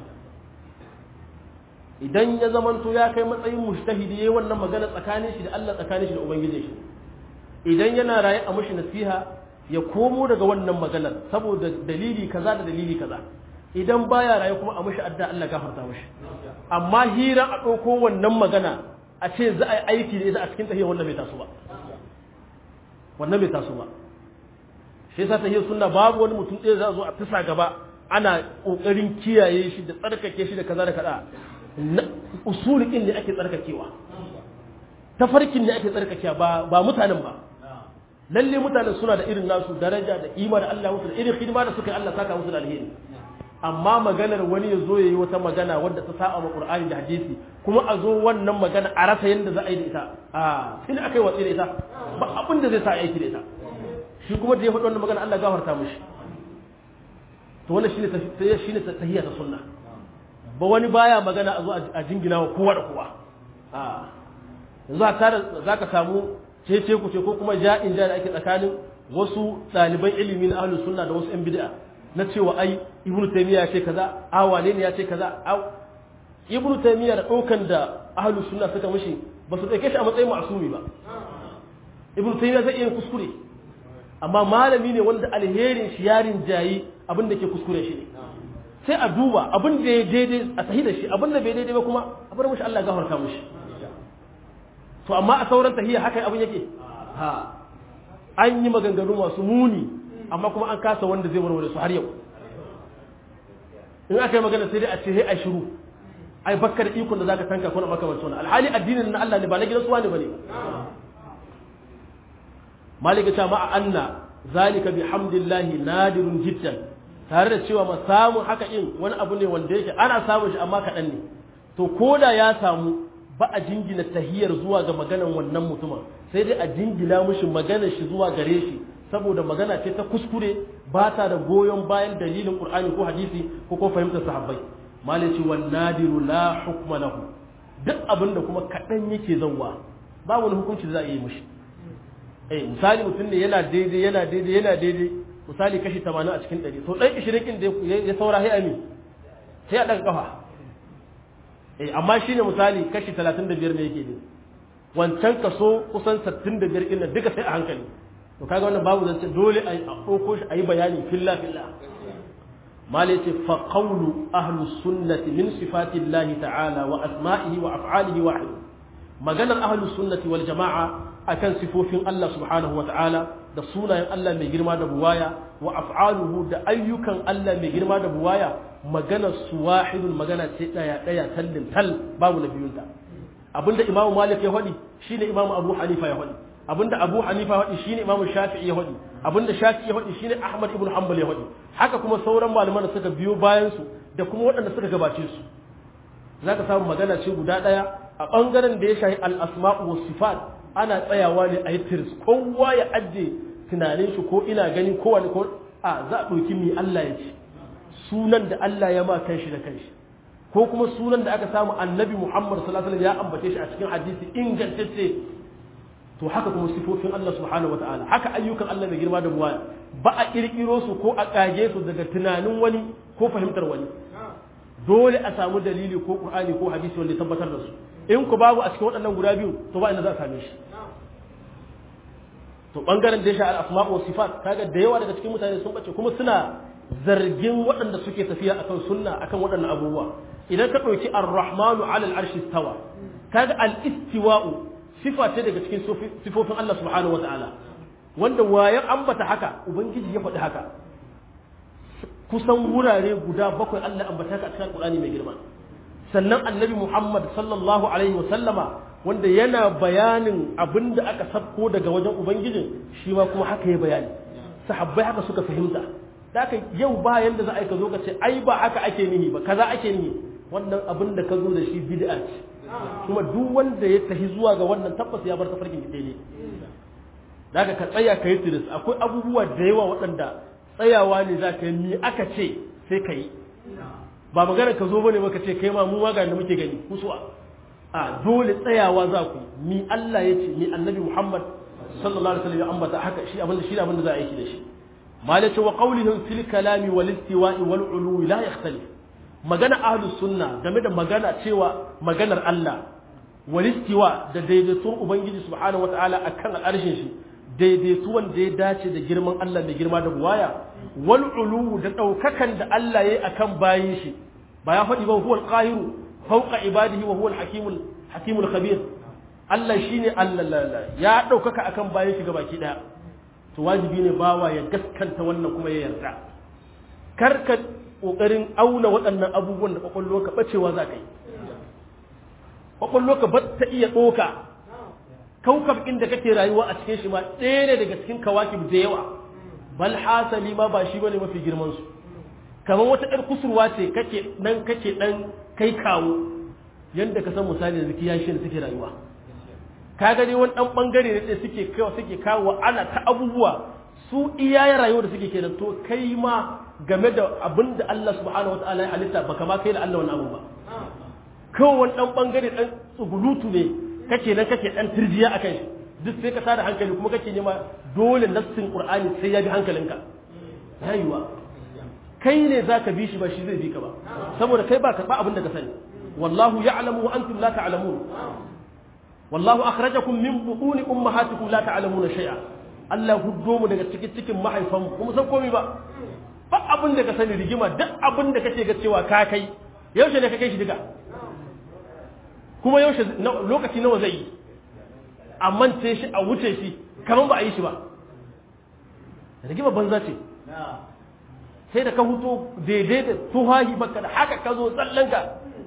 idan ya zamanto ya kai matsayin mujtahidi yayi wannan magana tsakanin shi da Allah tsakanin shi da ubangiji shi idan yana raye a mushi nasiha ya komo daga wannan maganar saboda dalili kaza da dalili kaza idan baya raye kuma a mushi adda Allah gafarta mushi amma hira a ɗauko wannan magana a ce za a yi aiki da ita a cikin tahiyar wannan bai taso ba wannan bai taso ba shi yasa tahiyar sunna babu wani mutum ɗaya za a zo a fisa gaba ana ƙoƙarin kiyaye shi da tsarkake shi da kaza da kaza usulikin ne ake tsarkakewa tafarkin ne ake tsarkakewa ba ba mutanen ba lalle mutanen suna da irin nasu daraja da ima da Allah musu da irin hidima da suka yi Allah saka musu da alheri amma maganar wani ya zo ya yi wata magana wadda ta saba ma Qur'ani da hadisi kuma a zo wannan magana a rasa yadda za a yi da ita a sai aka yi watsi da ita ba abin da zai sa aiki da ita shi kuma da ya faɗi wannan magana Allah gafarta mishi to wannan shine shine tahiyya ta sunna ba wani baya magana a zo a jingina wa kowa da kowa a yanzu za ka samu cece ku ce ko kuma ja'in ja da ake tsakanin wasu ɗaliban ilimi na ahlus sunna da wasu yan bid'a na cewa ai ibnu taymiya ya ce kaza a wane ne ya ce kaza a ibnu taymiya da ɗaukan da ahlus sunna suka mishi ba su ɗauke shi a matsayin ma'asumi ba ibnu taymiya zai iya kuskure amma malami ne wanda alherin shi yarin jayi abin da ke kuskure shi ne sai a duba abin da ya daidai a sahi da shi abin da bai daidai ba kuma a bar mishi Allah ya gafarta mishi to amma a sauran tahiyya haka abin yake ha an yi maganganu masu muni amma kuma an kasa wanda zai warware su har yau in aka yi magana sai dai a ce sai a shiru ai bakka da ikon da zaka tanka kuna maka wancan alhali addinin na Allah ne ba na gidan suwa ne bane malika ta ma anna zalika bihamdillahi nadirun jiddan tare da cewa ma samun haka in wani abu ne wanda yake ana samun shi amma kaɗan ne to koda ya samu ba a jingina tahiyar zuwa ga maganan wannan mutumin sai dai a jingina mishi maganar shi zuwa gare shi saboda magana ce ta kuskure ba ta da goyon bayan dalilin qur'ani ko hadisi ko ko fahimtar sahabbai malai ce wan nadiru la hukma lahu duk abin da kuma kaɗan yake zauwa ba wani hukunci za a yi mishi eh misali mutum ne yana daidai yana daidai yana daidai misali kashi 80 a cikin 100 to dan 20 kin da ya saura sai ami sai a daga kafa eh amma shine misali kashi 35 ne yake ne wancan kaso kusan 65 din nan duka sai a hankali to kaga wannan babu zance dole a ɗauko shi a yi bayani filla filla malai ce fa qawlu ahlus sunnati min sifati llahi ta'ala wa asma'ihi wa af'alihi wahid maganar ahlus sunnati wal jama'a akan sifofin Allah subhanahu wa ta'ala da sunayen Allah mai girma da buwaya wa af'aluhu da ayyukan Allah mai girma da buwaya magana su wahidun magana ce daya daya tallin tal babu na biyunta abinda imamu malik ya faɗi shine imamu abu hanifa ya faɗi abinda abu hanifa ya faɗi shine imamu shafi'i ya faɗi abinda shafi'i ya faɗi shine ahmad ibn hanbal ya faɗi haka kuma sauran malaman da suka biyo bayan su da kuma waɗanda suka gabace su zaka samu magana ce guda daya a bangaren da ya shahi al-asma'u was sifat ana tsayawa ne a yi tirs kowa ya ajiye tunanin shi ko ina gani ko wani ko a za a ɗauki mi Allah ya ce sunan da Allah ya ma kanshi da kanshi ko kuma sunan da aka samu annabi Muhammad sallallahu alaihi wasallam ya ambace shi a cikin hadisi ingantacce to haka kuma sifofin Allah subhanahu wataala haka ayyukan Allah mai girma da buwaya ba a kirkiro su ko a kage su daga tunanin wani ko fahimtar wani dole a samu dalili ko Qur'ani ko hadisi wanda ya tabbatar da su in ku babu a cikin waɗannan guda biyu to ba inda za a same shi to bangaren da ya sha al-asma' wa sifat kaga da yawa daga cikin mutane sun bace kuma suna zargin waɗanda suke tafiya akan sunna akan waɗannan abubuwa idan ka ɗauki ar-rahmanu 'ala al-arshi istawa kaga al-istiwa'u sifa ce daga cikin sifofin Allah subhanahu wa ta'ala wanda wayan ambata haka ubangiji ya faɗi haka kusan wurare guda bakwai Allah ambata ka a cikin Qur'ani mai girma sannan annabi Muhammad sallallahu alaihi wasallama wanda yana bayanin abin da aka sabko daga wajen ubangijin shi ma kuma haka ya bayani sahabbai haka suka fahimta da haka yau ba yanda za a yi ka zo ka ce ai ba haka ake nihi ba kaza ake nihi wannan abin da ka zo da shi bid'a ce kuma duk wanda ya tafi zuwa ga wannan tabbas ya bar tafarkin ne da haka ka tsaya ka yi tiris akwai abubuwa da yawa waɗanda tsayawa ne za ka yi mi aka ce sai ka yi ba magana ka zo bane maka ce kai ma mu waga da muke gani kusuwa a dole tsayawa za ku mi Allah ya ce mi annabi Muhammad sallallahu alaihi wasallam ya ambata haka shi abinda shi abinda za a yi da shi malace wa qawlihim fil kalami wal istiwa'i wal uluwi la yakhtalif magana ahlus sunna game da magana cewa maganar Allah wal istiwa da daidaituwar ubangiji subhanahu wataala akan al'arshin shi daidaituwan da ya dace da girman Allah mai girma da buwaya wal ulu da daukakan da Allah yayi akan bayin shi ba ya faɗi ba huwal qahiru fawqa ibadihi wa huwal hakimul hakimul khabir Allah shine Allah ya daukaka akan bayin shi gabaki daya to wajibi ne bawa ya gaskanta wannan kuma ya yarda karka kokarin auna waɗannan abubuwan da kwakwallo ka bacewa za ka yi kwakwallo ka ba ta iya ɗoka kaukab inda kake rayuwa a cikin shi ma ɗaya ne daga cikin kawakib da yawa bal hasali ma ba shi bane mafi girman su kamar wata ɗan kusurwa ce kake nan kake ɗan kai kawo yanda ka san misali da ziki yashi da suke rayuwa ka gani wani ɗan ɓangare ne da suke kawo suke kawo ana ta abubuwa su iya rayuwa da suke kenan to kai ma game da abin da Allah subhanahu wataala ya halitta baka ma kai da Allah wani abu ba kawai wani ɗan ɓangare ɗan tsugulutu ne kake nan kake dan turjiya akan shi duk sai ka tada hankali kuma kake nema dole nassin qur'ani sai ya bi hankalinka rayuwa kai ne zaka bi shi ba shi zai bi ka ba saboda kai ba ka ba abin da ka sani wallahu ya'lamu wa antum la ta'lamun wallahu akhrajakum min butuni ummahatikum la ta'lamuna shay'a Allah huddo mu daga cikin cikin mahaifanmu kuma san komai ba ba abin da ka sani rigima duk abin da kake ga cewa ka kai yaushe ne ka kai shi diga kuma yaushe lokaci nawa zai yi a mance shi a wuce shi kamar ba a yi shi ba rigima banza ce sai da ka huto daidai da tuhahi baka da haka ka zo tsallanka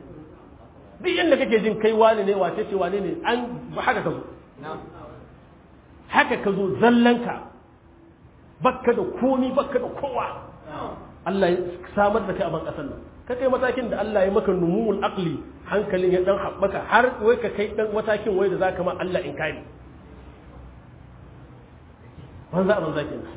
duk yadda kake jin kai wane ne wace ce wane ne an haka ka zo haka ka zo zallanka baka da komi baka da kowa Allah ya samar da kai a ban ƙasar nan ka kai matakin da Allah ya maka numumul aqli hankalin ya dan haɓaka har wai ka kai dan matakin wai da zaka ma Allah in kare banza a banza kenan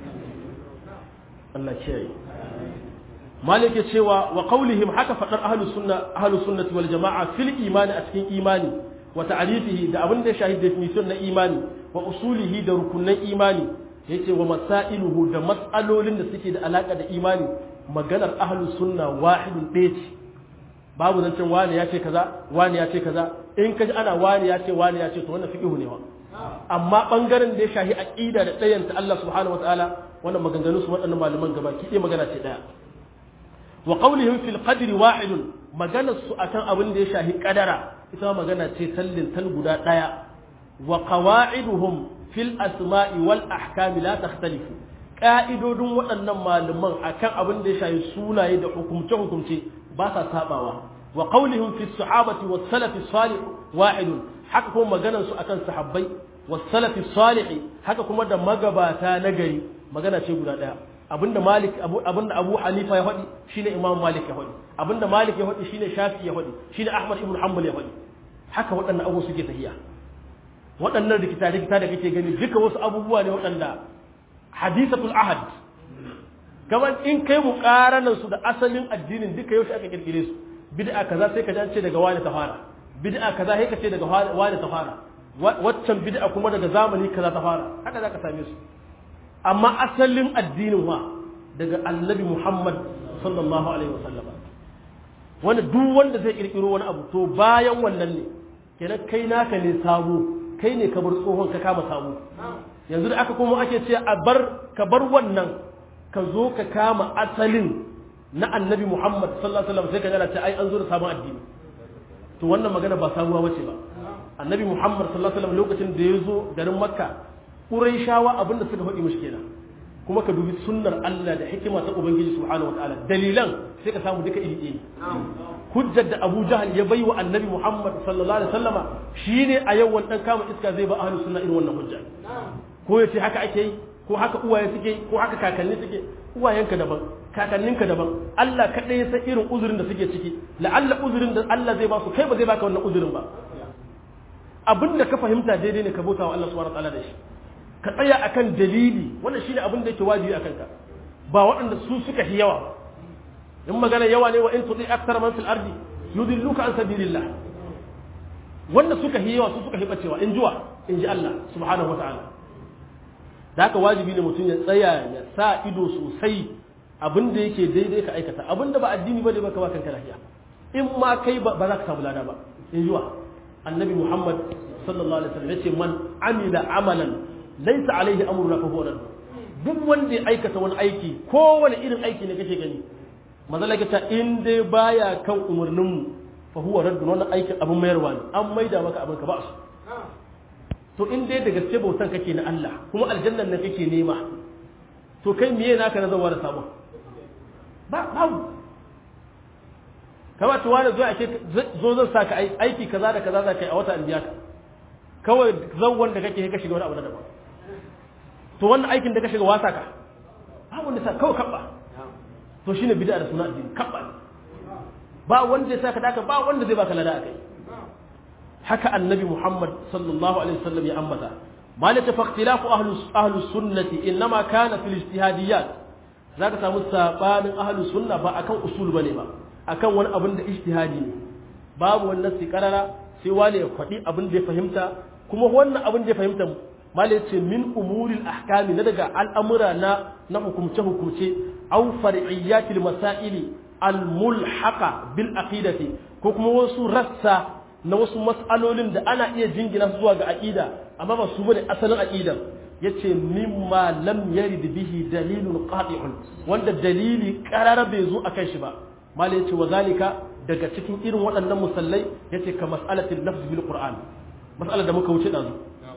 Allah kiyaye Malik cewa wa qawlihim haka fadar ahlus sunna ahlus sunnati wal jamaa fil imani a cikin imani wa ta'rifihi da abin da ya shahid definition na imani wa usulihi da rukunan imani yace wa masailuhu da mas'alolin da suke da alaka da imani maganar ahlus sunna wahidun ɗaya ce babu zancen wani ya ce kaza wani ya ce kaza in kaji ana wani ya ce wani ya ce to wannan fiqhu ne wa amma bangaren da ya shahi aqida da tsayanta Allah subhanahu wataala wannan maganganu su waɗannan malaman gaba ki ɗaya magana ce ɗaya wa qawlihim fil qadri wahidun maganar su akan abin da ya shahi kadara ita magana ce tallin tal guda ɗaya wa qawa'iduhum fil asma'i wal ahkami la takhtalifu ka'idodin waɗannan malaman akan abin da ya shafi sunaye da hukumce-hukumce ba sa sabawa wa qawlihim fi sahabati was salafi salih wahidun haka kuma maganar su akan sahabbai was salafi salih haka kuma da magabata na gari magana ce guda daya abinda malik abinda abu hanifa ya faɗi shine imam malik ya faɗi abinda malik ya faɗi shine shafi ya faɗi shine ahmad ibn hanbal ya faɗi haka waɗannan abubuwa suke tafiya waɗannan rikita-rikita da kake gani duka wasu abubuwa ne waɗanda hadisatul ahad kamar in kai mu karanan su da asalin addinin duka yau aka kirkire su bid'a kaza sai ka ji an ce daga wani ta fara bid'a kaza sai ka ce daga wani ta fara waccan bid'a kuma daga zamani kaza ta fara haka zaka same su amma asalin addinin wa daga annabi Muhammad sallallahu alaihi wasallam wanda duk wanda zai kirkiro wani abu to bayan wannan ne kenan kai naka ne sabo kai ne ka bar tsohon ka kama sabo yanzu da aka kuma ake ce a bar ka bar wannan ka zo ka kama asalin na annabi Muhammad sallallahu alaihi wasallam sai ka gana ce ai an zo da sabon addini to wannan magana ba sabuwa bace ba annabi Muhammad sallallahu alaihi wasallam lokacin da ya zo garin Makka Qurayshawa abinda suka faɗi mishi kenan kuma ka dubi sunnar Allah da hikima ta Ubangiji subhanahu wataala dalilan sai ka samu duka iri ɗaya hujjar da Abu Jahal ya bai wa Annabi Muhammad sallallahu alaihi wasallama shine a yau wannan kama iska zai ba ahlus sunna irin wannan hujja ko yace haka ake yi ko haka uwaye suke ko haka kakanni suke uwayenka daban kakanninka daban Allah kaɗai ya san irin uzurin da suke ciki la'alla uzurin da Allah zai ba su kai ba zai baka wannan uzurin ba abin da ka fahimta daidai ne ka bauta wa Allah subhanahu wataala da shi ka tsaya akan dalili wannan shine abin da yake wajibi akan ka ba waɗanda su suka fi yawa in magana yawa ne wa in tudi akthar man fil ardi yudilluka an sabilillah wanda suka fi yawa su suka fi bacewa in jiwa in ji Allah subhanahu wataala da haka wajibi ne mutum ya tsaya ya sa ido sosai abin da yake daidai ka aikata abin da ba addini ba ne ba ka ba kanka lafiya in ma kai ba za ka samu lada ba in jiwa annabi muhammad sallallahu alaihi wasallam yace man amila amalan laysa alaihi amruna fa huwa duk wanda ya aikata wani aiki kowane irin aiki ne kake gani mazalaka ta in dai baya kan umarnin mu fa huwa raddun wannan aikin abin mayarwa ne an maida maka abin ka ba su to in dai da gaske bautan kake na Allah kuma aljannan nan kake nema to kai miye naka na zawa da sabon ba babu kama tuwa da zuwa ake zo zan sa ka aiki kaza da kaza za ka yi a wata biya ka kawai zawon da kake ka shiga wani abu na daban to wannan aikin da ka shiga wasa ka babu wanda sa kawai kabba to shine bid'a da suna addini kabba ba wanda ya saka daka ba wanda zai baka lada akai haka annabi Muhammad sallallahu alaihi wasallam ya ambata malaka fa ikhtilafu ahlus ahlus sunnati inma kana fil ijtihadiyat zaka samu sabanin ahlus sunna ba akan usul bane ba akan wani abin da ijtihadi ne babu wannan nasi karara sai wani ya faɗi abin da ya fahimta kuma wannan abin da ya fahimta malai ce min umuril ahkami na daga al'amura na na hukumce hukumce aw far'iyyatil masaili al mulhaqa bil aqidati ko kuma wasu rassa na wasu mas'alolin da ana iya jingina su zuwa ga aqida amma ba su bane asalin aqidan yace mimma lam yarid bihi dalilun qati'un wanda dalili qarara bai zo akan shi ba malai yace wa zalika daga cikin irin waɗannan musallai yace ka mas'alatil lafz bil qur'an mas'alar da muka wuce dazu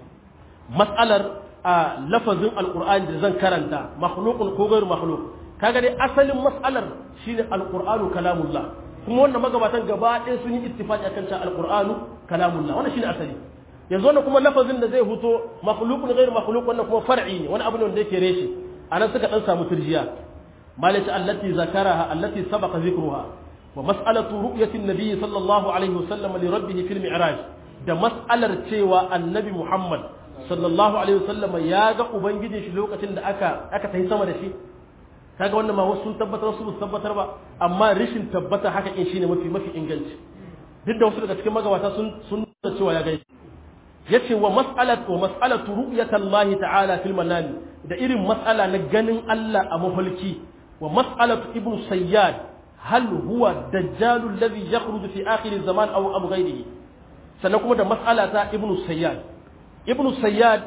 mas'alar a lafazin alqur'ani da zan karanta makhluqun ko ghairu makhluq kaga dai asalin mas'alar shine alqur'anu kalamullah kuma wannan magabatan gaba ɗaya sun yi ittifaqi akan cewa alqur'anu kalamullah wannan shine asali yanzu wannan kuma lafazin da zai huto makhluqun ghairu makhluq wannan kuma far'i ne wani abu ne wanda yake reshe anan suka dan samu turjiya malati allati zakaraha allati sabaqa zikruha wa mas'alatu ru'yati an-nabi sallallahu alaihi wasallam li rabbih fil mi'raj da mas'alar cewa annabi muhammad sallallahu alaihi wasallam ya ga ubangijin shi lokacin da aka aka tafi sama da shi kaga wannan ma wasu sun tabbatar wasu sun tabbatar ba amma rishin tabbata haka in shine mafi mafi inganci duk da wasu daga cikin magabata sun sun nuna cewa ya gaishe yace wa mas'alat wa mas'alatu ru'yatallahi ta'ala fil manami da irin mas'ala na ganin Allah a mafarki wa mas'alatu ibn sayyad hal huwa dajjalul ladhi yakhruju fi akhir zaman aw abu ghayrihi sannan kuma da mas'ala ta ibn sayyad ibn sayyad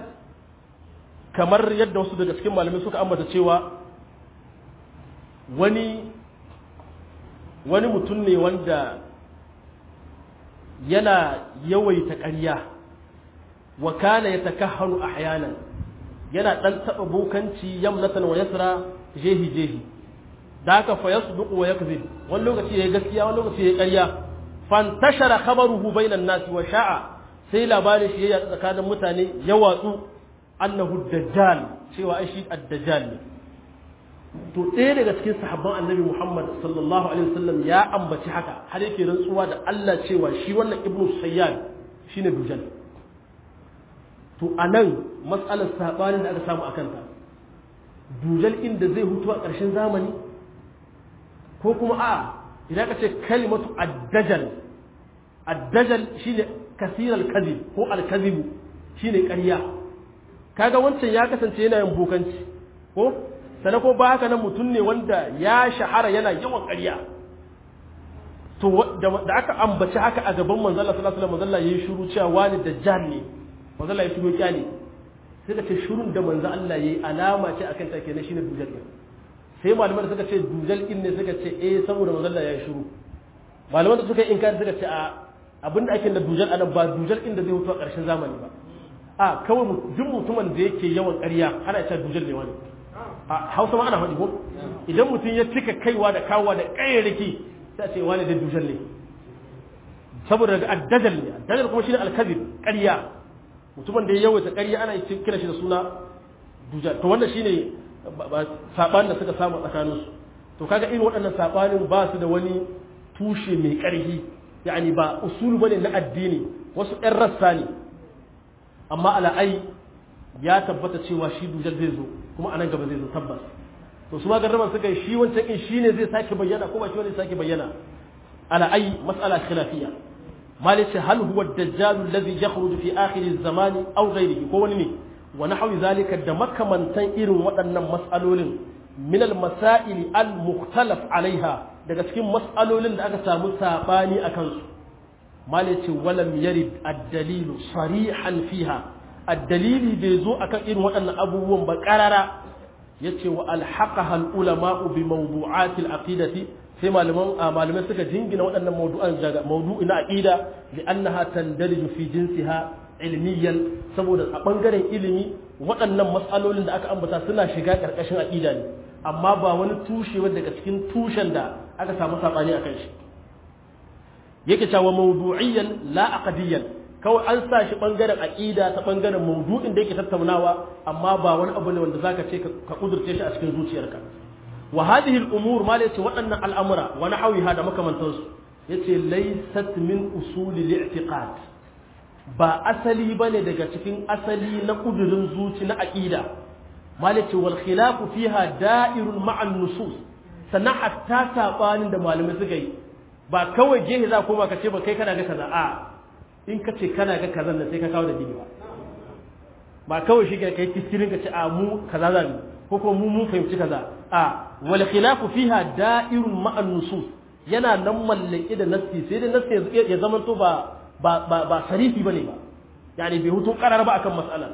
kamar yadda wasu daga cikin malamai suka ambata cewa wani wani mutum ne wanda yana yawaita ƙarya wa kana yatakahharu ahyanan yana dan taba bokanci yamnatan wa yasra jehi jehi da haka fa yasduqu wa yakzib wani lokaci yayi gaskiya wani lokaci yayi ƙarya fantashara khabaruhu bainan nas wa sha'a sai labarin shi ya tsakanin mutane ya watsu annahu dajjal cewa ai shi ad-dajjal ne to ɗaya daga cikin sahabban annabi Muhammad sallallahu alaihi wasallam ya ambaci haka har yake rantsuwa da Allah cewa shi wannan ibnu sayyad shine dujal to anan matsalar sabanin da aka samu akan ta dujal inda zai hutu a ƙarshen zamani ko kuma a idan ka ce kalimatu ad-dajal ad-dajal shine kasir al-kadhib ko al-kadhib shine ƙarya kaga wancan ya kasance yana yin bokanci ko sana ko ba haka nan mutum ne wanda ya shahara yana yawan ƙarya to da aka ambaci haka a gaban manzo Allah sallallahu alaihi wasallam manzo Allah yayi shiru cewa wani dajjal ne manzo Allah ya shiru kyale sai ka ce shirun da manzo Allah yayi alama ce akan ta kenan shine dujal din sai malaman suka ce dujal din ne suka ce eh saboda manzo Allah yayi shiru malaman da suka yi inkari suka ce a abinda ake da dujal anan ba dujal din da zai mutu a ƙarshen zamani ba a kawai duk mutumin da yake yawan ƙarya ana cewa dujal ne wani a hausa ma ana faɗi ko idan mutum ya cika kaiwa da kawowa da ƙayyarki sai a ce wani da dujal ne saboda daga addajal ne addajal kuma shine alkazib ƙarya mutumin da ya yawaita ƙarya ana kira shi da suna dujal to wannan shine saɓanin da suka samu tsakaninsu to kaga irin waɗannan saɓanin ba su da wani tushe mai ƙarfi yani ba usulu bane na addini wasu ɗan rassa ne amma ala'ai ya tabbata cewa shi dujal zai zo kuma anan gaba zai zo tabbas to su ma garraman suka yi shi wancan in shi ne zai sake bayyana ko ba shi wani sake bayyana ala'ai mas'ala khilafiyya malice hal huwa ad-dajjal alladhi yakhruju fi akhir az-zaman aw ghayrihi ko wani ne wa nahwi zalika da makamantan irin waɗannan mas'alolin min al-masail al-mukhtalaf alaiha daga cikin mas'alolin da aka samu sabani akan su malice walam yarid ad-dalil sarihan fiha ad-dalili bai zo akan irin waɗannan abubuwan ba qarara yace wa alhaqaha al-ulama bi mawdu'at al-aqidati sai malaman malamai suka jingina waɗannan mawdu'an daga mawdu'i na aqida li annaha tandaliju fi jinsiha ilmiyan saboda a bangaren ilimi waɗannan mas'alolin da aka ambata suna shiga ƙarƙashin aqida ne amma ba wani tushe daga cikin tushen da aka samu sabani akan shi yake cewa mawdu'iyyan la aqdiyan kawai an sa shi bangaren aqida ta bangaren mawdu'in da yake tattaunawa amma ba wani abu ne wanda zaka ce ka kudurce shi a cikin zuciyarka wa hadhihi al-umur ma yace waɗannan al'amura wa nahawiha da makamantansu yace laysat min usuli al-i'tiqad ba asali bane daga cikin asali na kudurin zuci na aqida ma yace wal khilafu fiha da'irun ma'a nusus sannan hatta sabanin da malamai suka yi ba kawai gehe za koma ka ce ba kai kana ga kaza a in ka ce kana ga kazan da sai ka kawo da dini ba ba kawai shi kai kiskirin ka ce a mu kaza za mu ko kuma mu mun fahimci kaza a wal khilafu fiha da'irun ma'an nusus yana nan mallake da nassi sai dai nassi ya zama to ba ba ba, ba sarifi bane ba yani bai hutu karar ba akan mas'ala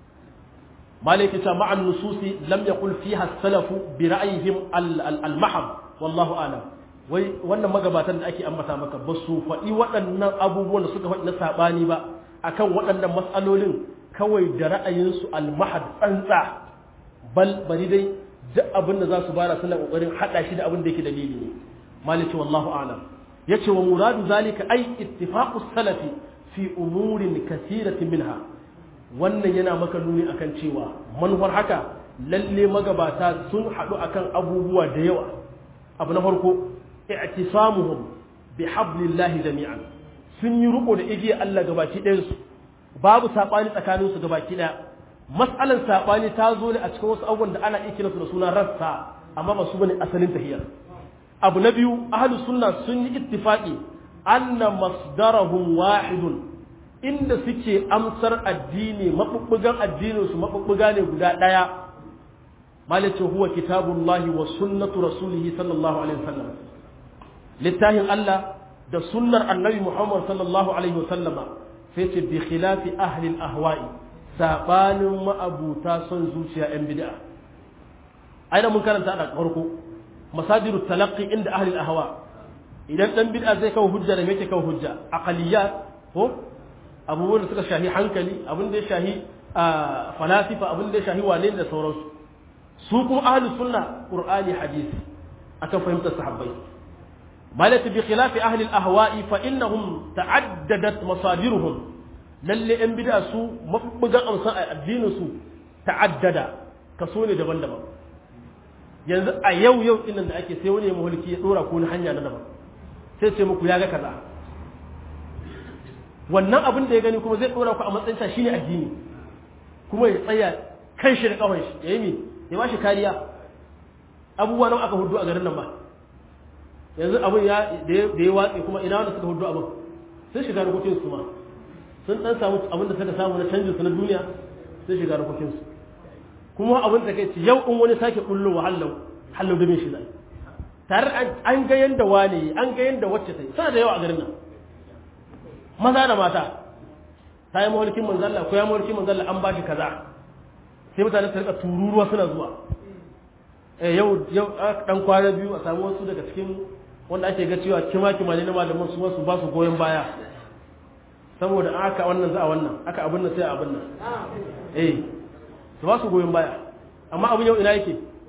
malaka ta ma'an nususi lam yaqul fiha as-salafu bi ra'yihim al-mahab wallahu a'lam wai wannan magabatan da ake ambata maka ba su faɗi waɗannan abubuwan da suka faɗi na saɓani ba akan waɗannan matsalolin kawai da ra'ayinsu almahad tsantsa bal bari dai duk abin da za su bara suna ƙoƙarin haɗa shi da abin da yake dalili ne maliki wallahu a'lam yace wa muradu zalika ai ittifaqu salafi fi umurin kathiratin minha wannan yana maka nuni akan cewa manufar haka lalle magabata sun haɗu akan abubuwa da yawa abu na farko i'tisamuhum bihablillahi jami'an sun yi riko da igiyar Allah gabaki ɗayan su babu sabani tsakanin su gabaki ɗaya mas'alan sabani ta zo ne a cikin wasu abubuwan da ana iya kiransu da suna rassa amma ba su bane asalin tahiyar abu na biyu ahlus sunna sun yi ittifaqi anna masdarahum wahidun inda suke amsar addini mabubbugan addinin su mabubbuga ne guda ɗaya malice huwa kitabullahi wa sunnatu rasulihi sallallahu alaihi wasallam littafin Allah da sunnar annabi Muhammad sallallahu alaihi wasallama sai ce bi khilafi ahli al-ahwa'i sabanin ma'abuta son zuciya yan bid'a aina mun karanta da farko masadiru talaqqi inda ahli al-ahwa idan dan bid'a zai kawo hujja da me yake kawo hujja aqaliyat ko abubuwan da suka shahi hankali abin da ya shahi falasifa abin da ya shahi wane da sauransu su kuma ahli sunna qur'ani hadisi akan fahimtar sahabbai malati bi khilafi ahli al-ahwa'i fa innahum ta'addadat masadiruhum lalle yan bid'a su mabbugan amsan addinin su ta'addada kaso ne daban-daban yanzu a yau yau din da ake sai wani ya mulki ya dora ko hanya na daban sai ce muku ya ga kaza wannan abin da ya gani kuma zai dora ku a matsayin sa shine addini kuma ya tsaya kan shi da kawai shi yayi mi ya ba shi kariya abubuwa nan aka hudu a garin nan ba yanzu abin ya da ya watse kuma ina wanda suka hudu abin sun shiga rukukin su ma sun dan samu abin da suka samu na canjin su na duniya sun shiga rukukin su kuma abin da kai yau in wani sake kullo wa hallau hallau da shi zai tare an ga yanda wane an ga yanda wacce ta yi suna da yawa a garin nan maza da mata ta yi mawarkin manzalla ko ya mawarkin manzalla an ba shi kaza sai mutane su rika tururuwa suna zuwa eh yau yau dan kwana biyu a samu wasu daga cikin wanda ake ga cewa kima kima ne na malaman su wasu ba su goyon baya saboda aka wannan za a wannan aka abin nan sai abin nan eh su ba su goyon baya amma abin yau ina yake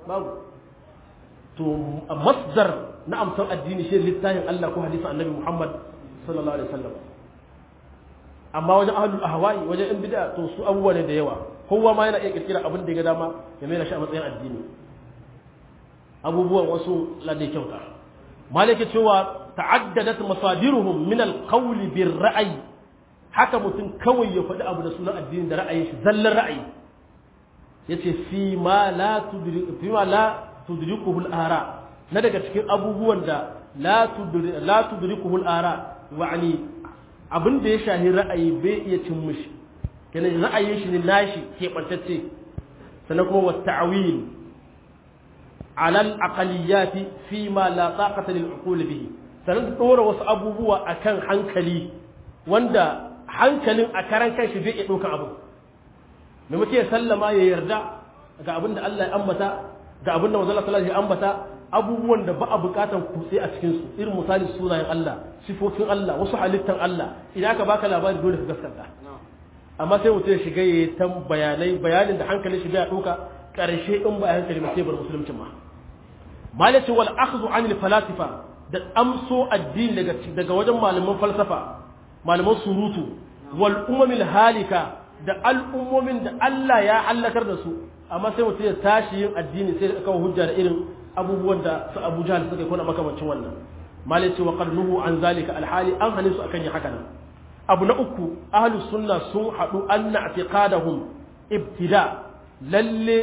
babu to masdar na amsan addini shi littafin Allah ko hadisin annabi Muhammad sallallahu alaihi wasallam amma wajen ahlul ahwa'i wajen in bid'a to su abubuwa ne da yawa kowa ma yana iya kirkira abin da ya ga dama ya mai shi a matsayin addini abubuwan wasu ladai kyauta malaka cewa ta'addadat masadiruhum min al-qawl bir ra'yi haka mutum kawai ya faɗi abu da sunan addini da ra'ayin shi zallan ra'ayi yace fi ma la tudriku fi ma la tudrikuhu al-ara na daga cikin abubuwan da la tudri la tudrikuhu al-ara wa'ani abin da ya shahi ra'ayi bai iya cin mishi kenan ra'ayin shi ne nashi ke bantacce sannan kuma wa ta'wil ala al-aqaliyati fi ma la taqata lil uqul bihi sannan dora wasu abubuwa akan hankali wanda hankalin a karan kanshi bai iya ɗaukan abu da muke sallama ya yarda ga abin da Allah ya ambata ga abin da manzon Allah ya ambata abubuwan da ba a bukatan kutse a cikin su irin misali sunayen Allah sifofin Allah wasu halittan Allah idan aka baka labari dole ka gaskata amma sai mutum ya shiga ya yi ta bayanai bayanin da hankalin shi bai ɗauka ƙarshe in ba hankali ba sai bar musulunci ma malaci wal akhdhu anil falasifa da amso addini daga daga wajen malaman falsafa malaman surutu wal umamil halika da al'ummomin da Allah ya halakar da su amma sai mutum ya tashi yin addini sai da kawo hujja da irin abubuwan da su Abu Jahl suka yi kuna makamancin wannan malai ce wa qarnuhu an zalika alhali an hane su akan yi haka nan abu na uku ahlus sunna sun hadu anna i'tiqadahum ibtida lalle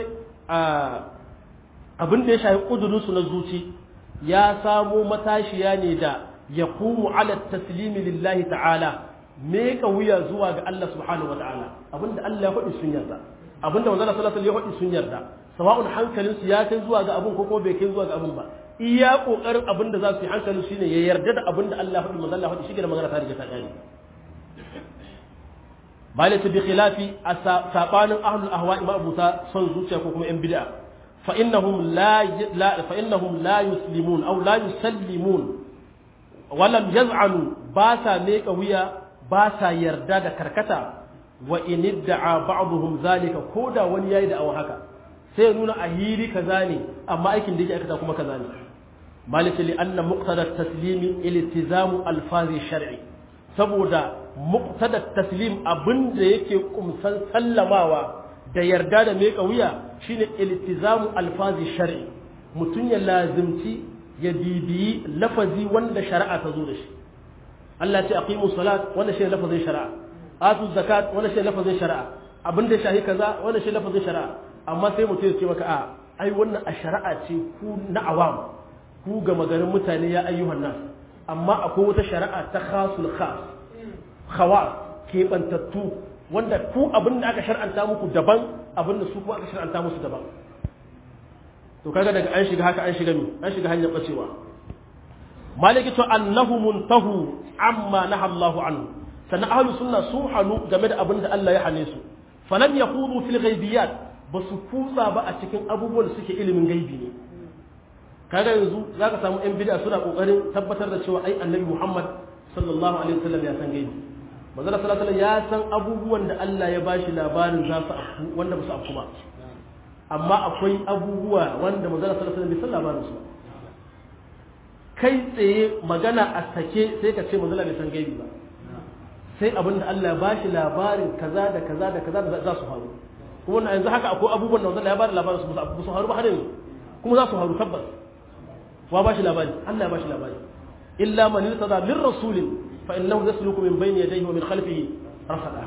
abin da ya shafi kudurin su na zuci ya samo matashiya ne da yaqumu ala taslimi lillahi ta'ala me ka wuya zuwa ga Allah subhanahu wa ta'ala abinda Allah ya faɗi sun yarda abinda manzon Allah sallallahu alaihi wasallam ya faɗi sun yarda sawa'un hankalin su ya kai zuwa ga abun ko ko bai kai zuwa ga abun ba iya kokarin abinda za su yi hankalin shine ya yarda da abinda Allah ya faɗi manzon Allah ya faɗi shi da magana ta riga ta kare balata bi khilafi sabanin ahlul ahwa ima abuta son zuciya ko kuma yan bid'a fa innahum la fa innahum la yuslimun aw la yusallimun walam yaz'anu ba sa meka wuya ba sa yarda da karkata wa in idda'a ba'dhum zalika koda wani yayi da awa haka sai ya nuna a hili kaza ne amma aikin da yake aikata kuma kaza ne malaka li anna muqtada taslimi iltizamu alfazi shar'i saboda muqtada taslim abinda yake kumsan sallamawa da yarda da meka wuya shine iltizamu alfazi shar'i mutun ya lazimci ya bibiyi lafazi wanda shari'a ta zo da shi Allah ce aqimu salat wannan shi lafazin shari'a atu zakat wannan shi lafazin shari'a abin da shahi kaza wannan shi lafazin shari'a amma sai mutum ya ce maka a ai wannan a shari'a ce ku na awam ku ga magarin mutane ya ayyuhan nas amma akwai wata shari'a ta khasul khas khawas kebantattu wanda ku abin da aka shar'anta muku daban abin da su kuma aka shar'anta musu daban to kaga daga an shiga haka an shiga mi an shiga hanyar bacewa maliki to annahu muntahu amma naha Allahu anhu sannan ahlus sunna sun hanu game da abin da Allah ya hane su falam yaqudu fil ghaibiyat ba su kutsa ba a cikin abubuwan da suke ilimin gaibi ne kaga yanzu zaka samu yan bid'a suna kokarin tabbatar da cewa ai annabi Muhammad sallallahu alaihi wasallam ya san gaibi manzo sallallahu alaihi ya san abubuwan da Allah ya bashi labarin za su afku wanda ba su afku ba amma akwai abubuwa wanda manzo sallallahu alaihi wasallam bai san labarin su ba kai tsaye magana a sake sai ka ce manzala bai san gaibi ba sai abin da Allah ba shi labarin kaza da kaza da kaza da za su faru kuma yanzu haka akwai abubuwan da manzala ya ba da labarin su ba su faru ba har yanzu kuma za su faru tabbas wa ba shi labari Allah ya ba shi labari illa man irtada min rasulin fa innahu yasluku min bayni yadayhi wa min khalfihi rasada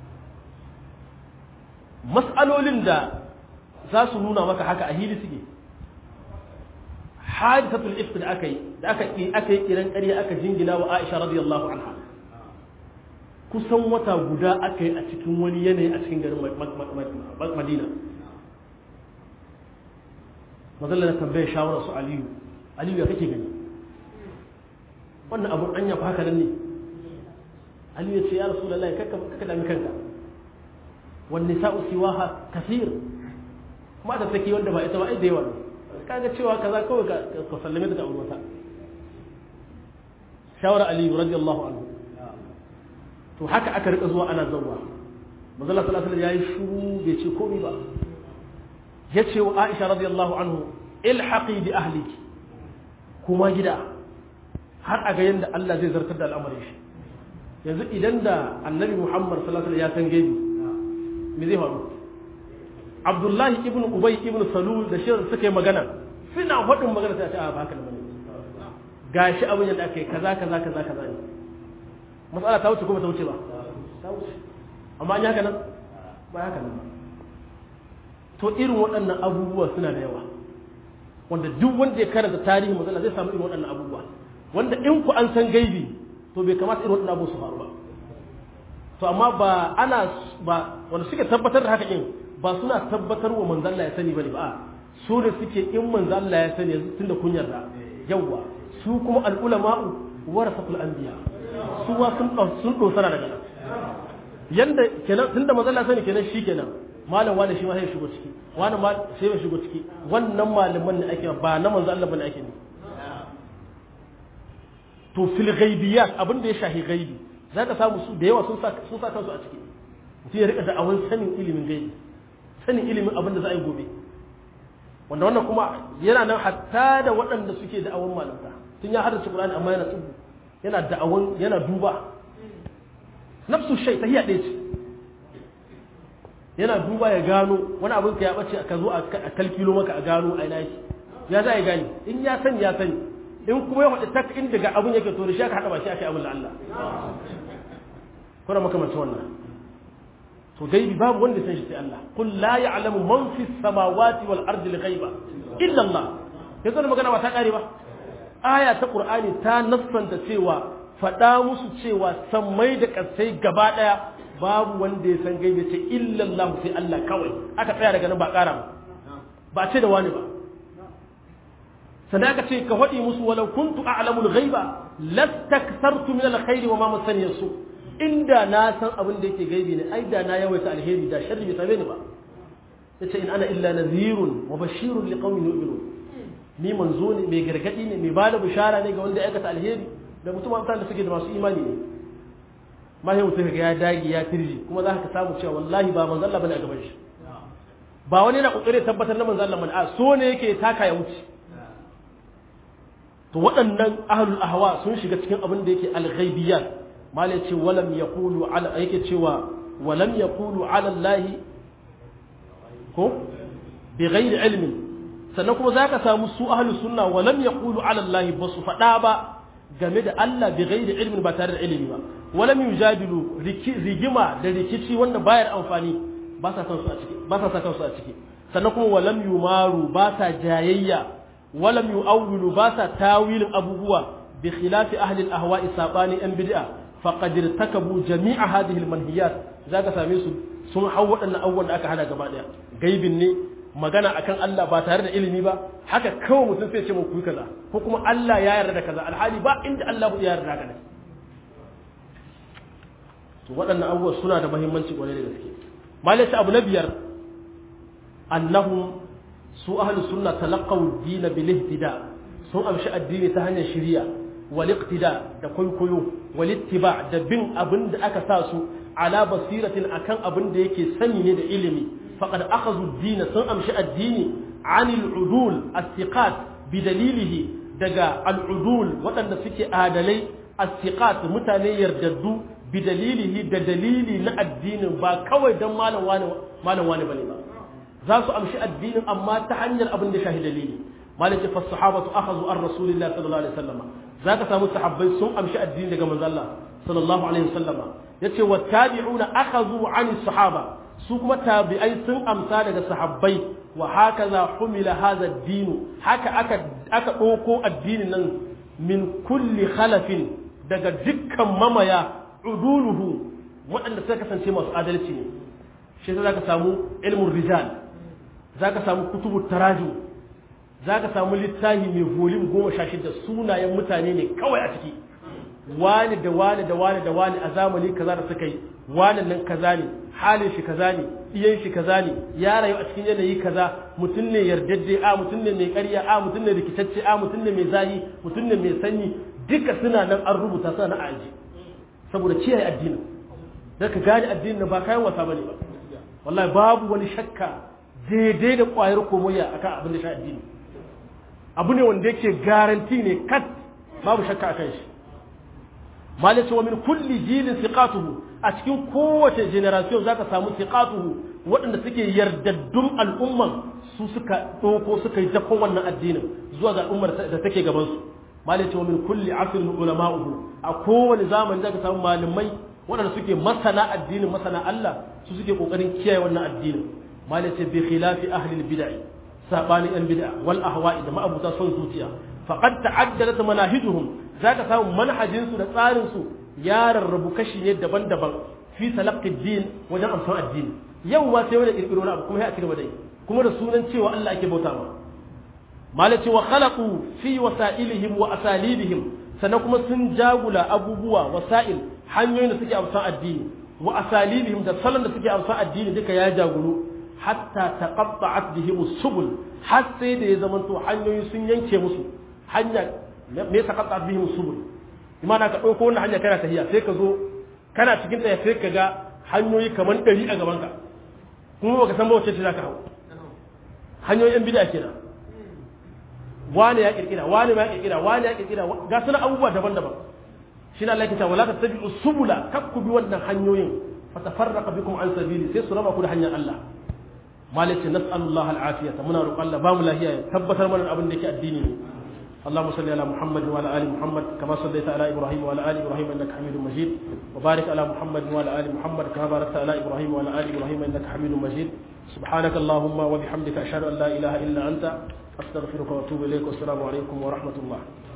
mas'alolin da za su nuna maka haka a hili suke hadisatul ifk da aka yi da aka yi aka yi kiran ƙarya aka jingina wa Aisha radiyallahu anha kusan wata guda aka yi a cikin wani yanayi a cikin garin Madina mazalla da tambaye shawarar su Aliyu Aliyu ya kake gani wannan abun anya fa haka ne Aliyu ya ce ya Rasulullahi kakka kakka dami kanka wan nisa'u siwaha kathir kuma da take wanda ba ita ba ai da yawa ne kaga cewa kaza kawai ka sallame daga aure wata shawara aliyu radiyallahu anhu to haka aka rika zuwa ana zawwa manzala sallallahu alaihi yayi shuru bai ce komai ba ya ce wa aisha radiyallahu anhu ilhaqi bi ahliki kuma gida har a ga yadda Allah zai zartar da al'amarin shi yanzu idan da annabi Muhammad sallallahu alaihi wasallam ya san gaibi me zai faru Abdullahi ibn Ubay ibn Salul da shi suka yi magana suna faɗin magana sai a ce a ba haka ne gashi abin yadda aka yi kaza kaza kaza kaza ne matsala ta wuce kuma ta wuce ba ta wuce amma an yi haka nan ba haka nan ba to irin waɗannan abubuwa suna da yawa wanda duk wanda ya karanta tarihin matsala zai samu irin waɗannan abubuwa wanda in ku an san gaibi to bai kamata irin waɗannan abubuwa su faru ba to amma ba ana ba wanda suke tabbatar da haka in ba suna tabbatar wa manzon Allah ya sani bane ba su da suke in manzon Allah ya sani yanzu tunda kun yarda yawa su kuma al ulama'u warasatul anbiya su wa sun sun dosara daga nan yanda kenan tunda manzon Allah sani kenan shi kenan malam wani shi ma sai shigo ciki wani ma sai ya shigo ciki wannan malaman ne ake ba na manzo Allah bane ake ne to fil ghaibiyat abin da ya shahi gaibi zaka samu su da yawa sun sa sun sa kansu a ciki mutum ya rika da awan sanin ilimin gaibi sanin ilimin abin da za a yi gobe wanda wannan kuma yana nan hatta da waɗanda suke da awan malamta tun ya haddace Qur'ani amma yana tsubu yana da awan yana duba nafsu shay tahiyya ɗaya ce yana duba ya gano wani abin ka ya bace ka zo a kalkilo maka a gano a ina yake ya za a gani in ya sani ya sani in kuma ya faɗi tak inda ga abin yake to da shi aka haɗa ba shi aka yi abin da Allah kuna makamancin wannan to gaibi babu wanda san shi sai Allah qul la ya'lamu man fi samawati wal ardi al ghaiba illa Allah yanzu da magana ba ta kare ba aya ta qur'ani ta nassanta cewa faɗa musu cewa sammai da ƙasai gaba ɗaya babu wanda ya san gaibe ce illallahu sai Allah kawai aka tsaya daga nan ba ƙara ba ba ce da wani ba sannan aka ce ka faɗi musu walau kuntu a'lamul ghaiba lastakthartu min alkhairi wa ma masani yasu inda na san abin da yake gaibi ne ai da na yawaita alheri da sharri bai same ni ba yace in ana illa nadhirun wa bashirun liqaumin yu'minun ni manzo ne mai gargadi ne mai bada bishara ne ga wanda ya aikata alheri da mutum da suke da masu imani ne ma sai mutum ga ya dage ya tirji kuma za ka samu cewa wallahi ba manzo Allah bane a gaban shi ba wani yana kokari tabbatar na manzo Allah bane a so ne yake taka ya wuce to waɗannan ahlul ahwa sun shiga cikin abin da yake al-ghaibiyat malai ce walam yaqulu ala yake cewa walam yaqulu ala Allah ko bi ghairi ilmin sannan kuma zaka samu su ahlus sunna walam yaqulu ala Allah basu faɗa ba game da Allah bi ghairi ilmin ba tare da ilimi ba walam yujadilu rigima da rikici wanda bayar amfani ba sa kansu a ciki ba sa sa kansu a ciki sannan kuma walam yumaru ba sa jayayya walam yu'awwilu ba sa tawilin abubuwa bi khilafi ahli al-ahwa'i sabani an bid'a faqad irtakabu jami'a hadhihi al-manhiyat zaka same su sun hau waɗannan abubuwan da aka hana gaba daya gaibin ne magana akan Allah ba tare da ilimi ba haka kawai mutum sai ce mu kuyi kaza ko kuma Allah ya yarda da kaza alhali ba inda Allah ya yarda da kaza to waɗannan abubuwa suna da muhimmanci kwarai da gaske malai abu na biyar annahum su ahlus sunna talaqaw ad-din bil ihtida sun amshi addini ta hanyar shari'a wal iqtida da kwaikwayo wal ittiba da bin abin da aka sa su ala basiratin akan abin da yake sani ne da ilimi faqad akhadhu ad-din sun amshi addini anil udul as-siqat bi dalilihi daga al-udul waɗanda suke adalai as-siqat mutane yardaddu bi dalilihi da dalili na addinin ba kawai dan malam wani malam wani bane ba za su amshi addinin amma ta hanyar abin da shahi dalili malik fa sahabatu akhadhu an rasulillahi sallallahu alaihi wasallam zaka samu sahabbai sun amshi addini daga manzon Allah sallallahu alaihi wasallama yace wa tabi'una akhadhu an sahaba su kuma tabi'ai sun amsa daga sahabbai wa hakaza humila hadha ad-din haka aka aka dauko addinin nan min kulli khalafin daga dukkan mamaya uduluhu waɗanda suka kasance masu adalci ne shi za ka samu ilmin rijal za ka samu kutubu taraju za ka samu littafi mai volim goma sha shida sunayen mutane ne kawai a ciki wani da wani da wani da wani a zamani kaza da suka yi wani nan kaza ne halin shi kaza ne iyan shi kaza ne ya rayu a cikin yanayi kaza mutum ne yardajje a mutum ne mai ƙarya a mutum ne rikitacce a mutum ne mai zahi mutum ne mai sanyi duka suna nan an rubuta suna na aji saboda kiyaye addinin da ka gane addinin ba kayan wasa bane ba wallahi babu wani shakka daidai da ƙwayar komoya akan abin da shi addini abu ne wanda yake garanti ne kat babu shakka akan shi malaci wa min kulli jilin siqatuhu a cikin kowace generation zaka samu siqatuhu waɗanda suke yardaddun al'umman su suka ɗauko suka yi dakon wannan addinin zuwa ga al'ummar da take gaban su malaci wa min kulli asrin ulama'uhu a kowane zamani zaka samu malamai waɗanda suke masana addinin masana Allah su suke kokarin kiyaye wannan addinin malaci bi khilafi ahli bid'ah sabani yan bid'a wal ahwa'i da ma'abuta son zuciya faqad ta'addadat manahijuhum zaka samu manhajin su da tsarin su ya rarrabu kashi ne daban-daban fi talaqqi din wajen amsan addini yau ma sai wani kirkiro na abu kuma ya cigaba da yi kuma da sunan cewa Allah ake bauta ma malaci wa khalaqu fi wasailihim wa asalibihim sannan kuma sun jagula abubuwa wasa'il hanyoyin da suke amsan addini wa asalibihim da salon da suke amsan addini duka ya jagulu hatta taqatta'at bihim subul har sai da ya zama to hanyoyi sun yanke musu hanya me taqatta'at bihim subul imana ka dauko wannan hanya kana tahiya sai ka zo kana cikin tsaya sai ka ga hanyoyi kaman ɗari a gaban ka kuma baka san ba wacce ce zaka hawo hanyoyin yan bid'a kenan wani ya kirkira wani ma ya kirkira wani ya kirkira ga sunan abubuwa daban-daban shine Allah ya ce wala tattabi'u subula kakku bi wannan hanyoyin fatafarraqa bikum an sabili sai su raba ku da hanyar Allah malik nas'alullah al'afiyata muna roƙon Allah ba mu lahiya ya tabbatar mana abin da yake addini ne اللهم صل على محمد وعلى ال محمد كما صليت على ابراهيم وعلى ال ابراهيم انك حميد مجيد وبارك على محمد وعلى ال محمد كما باركت على ابراهيم وعلى ال ابراهيم انك حميد مجيد سبحانك اللهم وبحمدك اشهد ان لا اله الا انت استغفرك واتوب اليك والسلام عليكم ورحمه الله